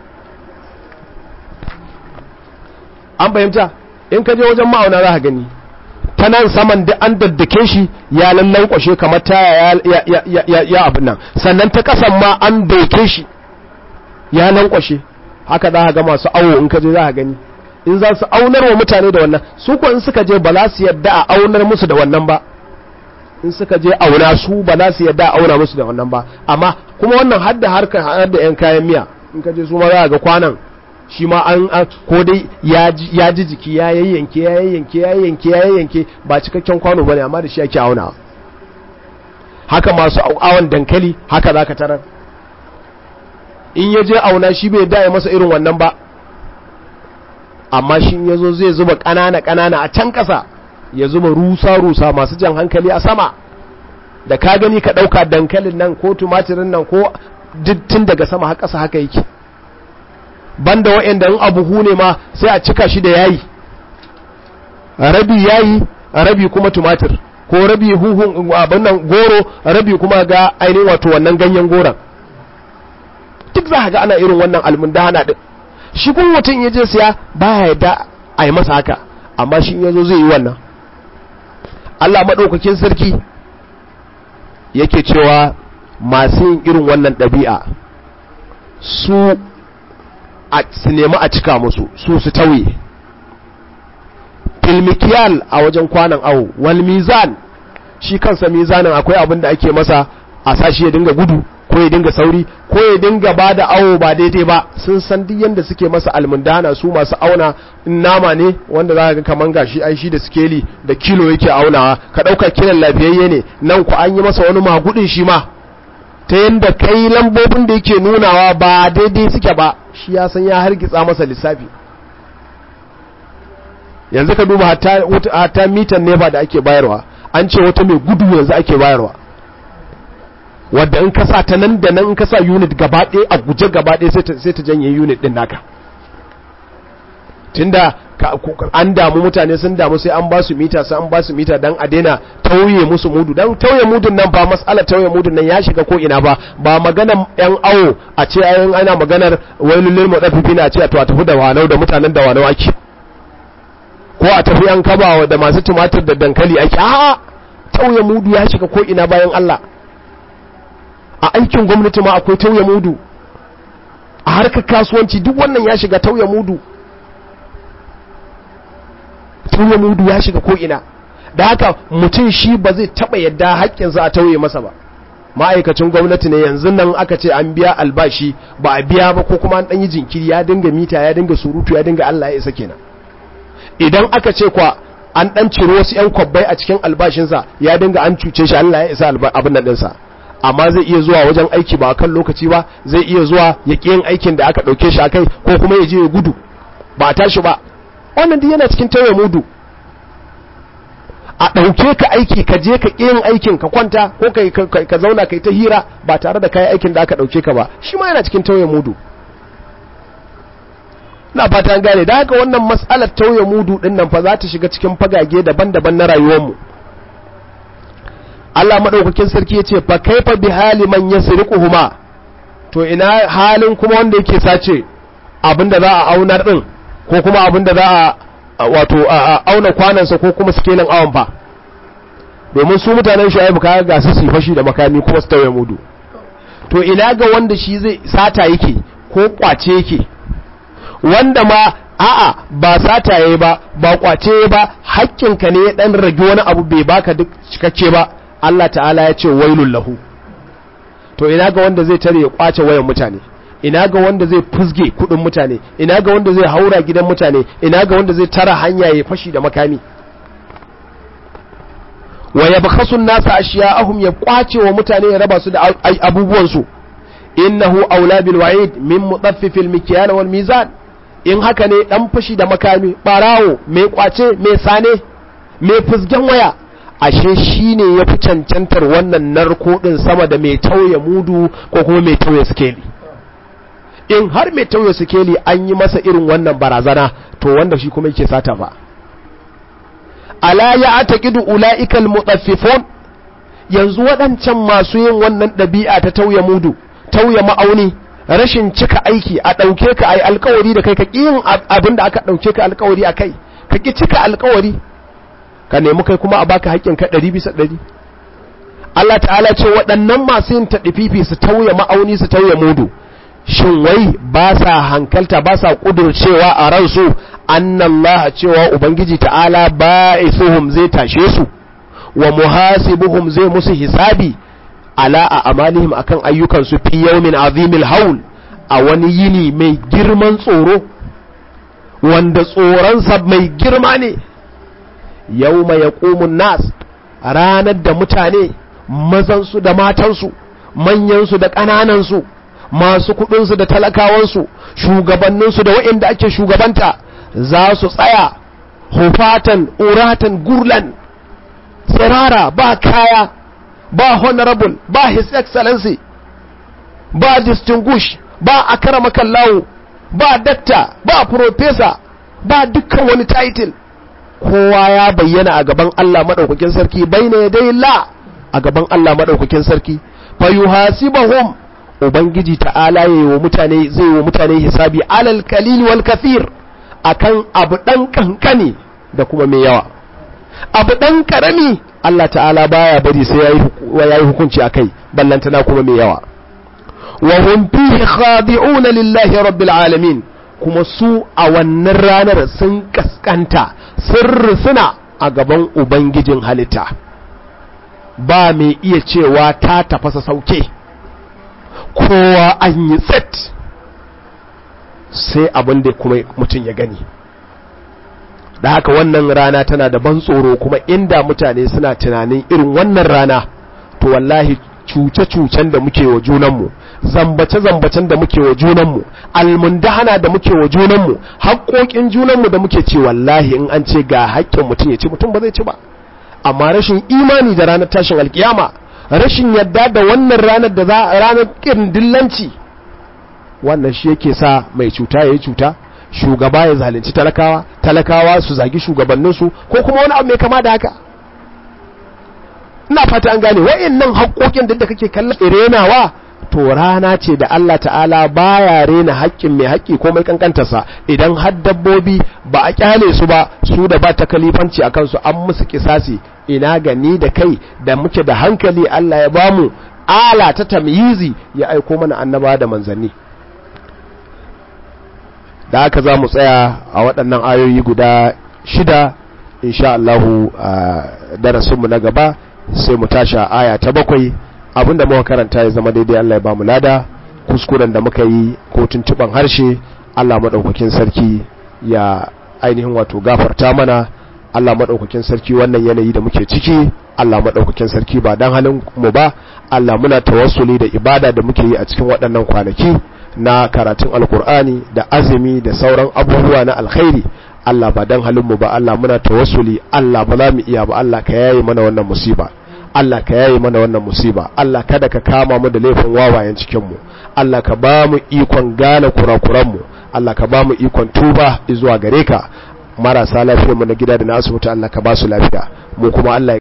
an fahimta in ka je wajen ma'auna za ka gani ta nan saman da an daddake shi ya lallan kwashe kamar taya ya abin nan sannan ta kasan ma an doke shi ya lankwashe haka za ka ga masu awo in ka je za ka gani in za su aunar wa mutane da wannan su ko in suka je ba za su yadda a aunar musu da wannan ba in suka je auna su ba za su yadda a auna musu da wannan ba amma kuma wannan hadda harkar har da yan kayan miya in ka je su ma za ga kwanan shi ma an ko dai ya ji jiki ya yayyanke ya yayyanke ya yayyanke ya yayyanke ba cikakken kwano bane amma da shi ake auna haka masu awon dankali haka zaka tarar in ya je auna shi bai da masa irin wannan ba amma shi ya zo zai zuba ƙanana ƙanana a can ƙasa ya zuba rusa rusa masu jan hankali a sama da ka gani ka ɗauka dankalin nan ko tumatirin nan ko tun daga sama har ƙasa haka yake banda wa'anda in abu ne ma sai a cika shi da yayi rabi yayi rabi kuma tumatir ko rabi huhun abin nan goro rabi kuma ga ainihin wato wannan ganyen goron duk za ga ana irin wannan almundana din shi kun mutum ya je siya baya yadda a yi masa haka amma shi ya zo zai yi wannan Allah maɗaukakin sarki yake cewa masu yin irin wannan ɗabi'a su su nemi a cika musu su su tauye filmikiyal a wajen kwanan awo wal mizan shi kansa mizanin akwai abin da ake masa a sashi ya dinga gudu ko ya dinga sauri ko ya dinga ba da awo ba daidai ba sun san duk yadda suke masa almundana su masu auna in nama ne wanda za ga kaman gashi ai shi da skeli da kilo yake aunawa ka ɗauka kilan lafiyayye ne nan ku an yi masa wani magudin shi ma ta yadda kai lambobin da yake nunawa ba daidai suke ba shi ya san ya hargitsa masa lissafi yanzu ka duba hatta mitan nefa da ake bayarwa an ce wata mai gudu yanzu ake bayarwa wadda in kasa ta nan da nan in kasa unit gaba ɗaya a guje gaba ɗaya sai ta janye unit ɗin naka tunda an damu mutane sun damu sai an ba su mita sai an ba su mita dan a daina tauye musu mudu dan tauye mudun nan ba mas'ala tauye mudun nan ya shiga ko ina ba ba maganar yan awo a ce ayin ana maganar wailul lil mutaffifina a ce a to a tafi da wanau da mutanen da wanau ake ko a tafi an kaba da masu tumatir da dankali ake a tauye mudu ya shiga ko ina bayan Allah a aikin gwamnati ma akwai tauye mudu a harkar kasuwanci duk wannan ya shiga tauye mudu tauye mudu ya shiga ko'ina da haka mutum shi ba zai taɓa yadda haƙƙinsa a tauye masa ba ma'aikacin gwamnati ne yanzu nan aka ce an biya albashi ba a biya ba ko kuma an ɗan yi jinkiri ya dinga mita ya dinga surutu ya dinga Allah ya isa kenan idan aka ce kwa an ɗan ciro wasu 'yan kwabbai a cikin albashinsa ya dinga an cuce shi Allah ya isa abin nan ɗinsa amma zai iya zuwa wajen aiki ba kan lokaci ba zai iya zuwa ya ƙi yin aikin da aka ɗauke shi a kai ko kuma ya je ya gudu ba a tashi ba wannan duk yana cikin tauye mudu a ɗauke ka aiki ka je ka yin aikin ka kwanta ko ka zauna kai ta hira ba tare da kayan aikin da aka ɗauke ka ba shi ma yana cikin tauye mudu na fata an gane da haka wannan matsalar tauye mudu ɗin nan fa za ta shiga cikin fagage daban-daban na rayuwarmu Allah maɗaukakin sarki ya ce fa kaifa bi hali man yasriquhuma to ina halin kuma wanda yake sace abinda za a aunar din ko kuma abinda za a wato auna kwanansa ko kuma sikelin awon fa domin su mutanen shu'aibu kaga ga su fashi da makami kuma su tauye mudu to ina ga wanda shi zai sata yake ko kwace yake wanda ma a'a ba sata yayi ba ba kwace ba haƙƙinka ne ya dan rage wani abu bai baka duk cikakke ba Allah ta'ala ya ce wailul lahu to ina ga wanda zai tare ya kwace wayan mutane ina ga wanda zai fusge kudin mutane ina ga wanda zai haura gidan mutane ina ga wanda zai tara hanya ya fashi da makami wa yabkhasu an-nasa ashiya'ahum ya kwace wa mutane ya raba su da abubuwan su innahu aula bil wa'id min mutaffifil mikyan wal mizan in haka ne dan fashi da makami barawo mai kwace mai sane mai fusgen waya ashe shine yafi cancantar wannan narko din sama da mai tauye mudu ko kuma mai tauye skeli in har mai tauye sikeli an yi masa irin wannan barazana to wanda shi kuma yake sata ba ala ya ataqidu ulaikal mutaffifun yanzu waɗancan masu yin wannan ɗabi'a ta tauye mudu tauye ma'auni rashin cika aiki a ɗauke ka ai alkawari da kai ka ƙi yin abin da aka ɗauke ka alkawari a kai ka ƙi cika alkawari ka nemi kai kuma a baka haƙƙin ka ɗari bisa ɗari Allah ta'ala ce waɗannan masu yin taɗififi su tauye ma'auni su tauye mudu shin wai ba sa hankalta ba sa ƙudurcewa a ransu annallah cewa ubangiji ta'ala ba'isuhum zai tashe su wa muhasibuhum zai musu hisabi ala a amalihim akan ayyukansu fi yawmin azimil haul a wani yini mai girman tsoro wanda tsoronsa mai girma ne yawma yaqumun nas ranar da mutane mazansu da matansu manyansu da ƙananansu masu kuɗinsu da talakawansu shugabanninsu da waɗanda ake shugabanta za su tsaya hufatan uratan gurlan tsirara ba kaya ba honorable ba his excellency ba distinguish ba akaramakan lawo ba dakta ba professor ba dukkan wani title kowa ya bayyana a gaban Allah maɗaukakin sarki bai ne dai la a gaban Allah maɗaukakin sarki fa yuhasibahum ubangiji ta'ala yayi wa mutane zai wa mutane hisabi alal qalil wal kathir akan abu dan kankani da kuma mai yawa abu dan karami Allah ta'ala baya bari sai yayi hukunci akai ballantana kuma mai yawa wa hum fihi khadi'una lillahi rabbil alamin kuma su a wannan ranar sun kaskanta sun suna a gaban ubangijin halitta ba mai iya cewa ta tafasa sauke kowa an yi tsit sai abin da kuma mutum ya gani da haka wannan rana tana da ban tsoro kuma inda mutane suna tunanin irin wannan rana to wallahi cuce-cucen da muke wa junanmu zambace-zambacen da muke wa junanmu almundahana da muke wa junanmu haƙoƙin junanmu da muke ce wallahi in an ce ga haƙƙin mutum ya ci mutum ba zai ci ba amma rashin imani da ranar tashin alkiyama rashin yadda da wannan ranar da za ranar ƙirin dillanci wannan shi yake sa mai cuta ya yi cuta shugaba ya zalunci talakawa talakawa su zagi shugabanninsu ko kuma wani abu mai kama da haka ina fata an gane wa'annan haƙoƙin da kake kallon renawa to rana ce da Allah ta'ala baya rena haƙƙin mai haƙƙi ko mai kankantarsa idan har dabbobi ba a kyale su ba su da ba ta kalifanci a kansu an musu kisasi ina gani da kai da muke da hankali Allah ya bamu ala ta tamyizi ya aiko mana annaba da manzanni da haka za mu tsaya a waɗannan ayoyi guda shida insha Allahu a darasinmu na gaba sai mu tasha aya ta bakwai abinda muka karanta ya zama daidai Allah ya bamu lada kuskuren da muka yi ko tuntuban harshe Allah madaukakin sarki ya ainihin wato gafarta mana Allah madaukakin sarki wannan yanayi da muke ciki Allah madaukakin sarki ba dan halin mu ba Allah muna tawassuli da ibada da muke yi a cikin waɗannan kwanaki na karatun alkur'ani da azumi da sauran abubuwa na alkhairi Allah ba dan halin mu ba Allah muna tawassuli Allah ba za mu iya ba Allah ka yaye mana wannan musiba Allah ka yaye mana wannan musiba Allah kada ka kama mu da laifin wawayen cikin mu Allah ka ba mu ikon gane kurakuran mu Allah ka ba mu ikon tuba zuwa gare ka marasa lafiyar mu na gida da na asibiti Allah ka ba su lafiya mu kuma Allah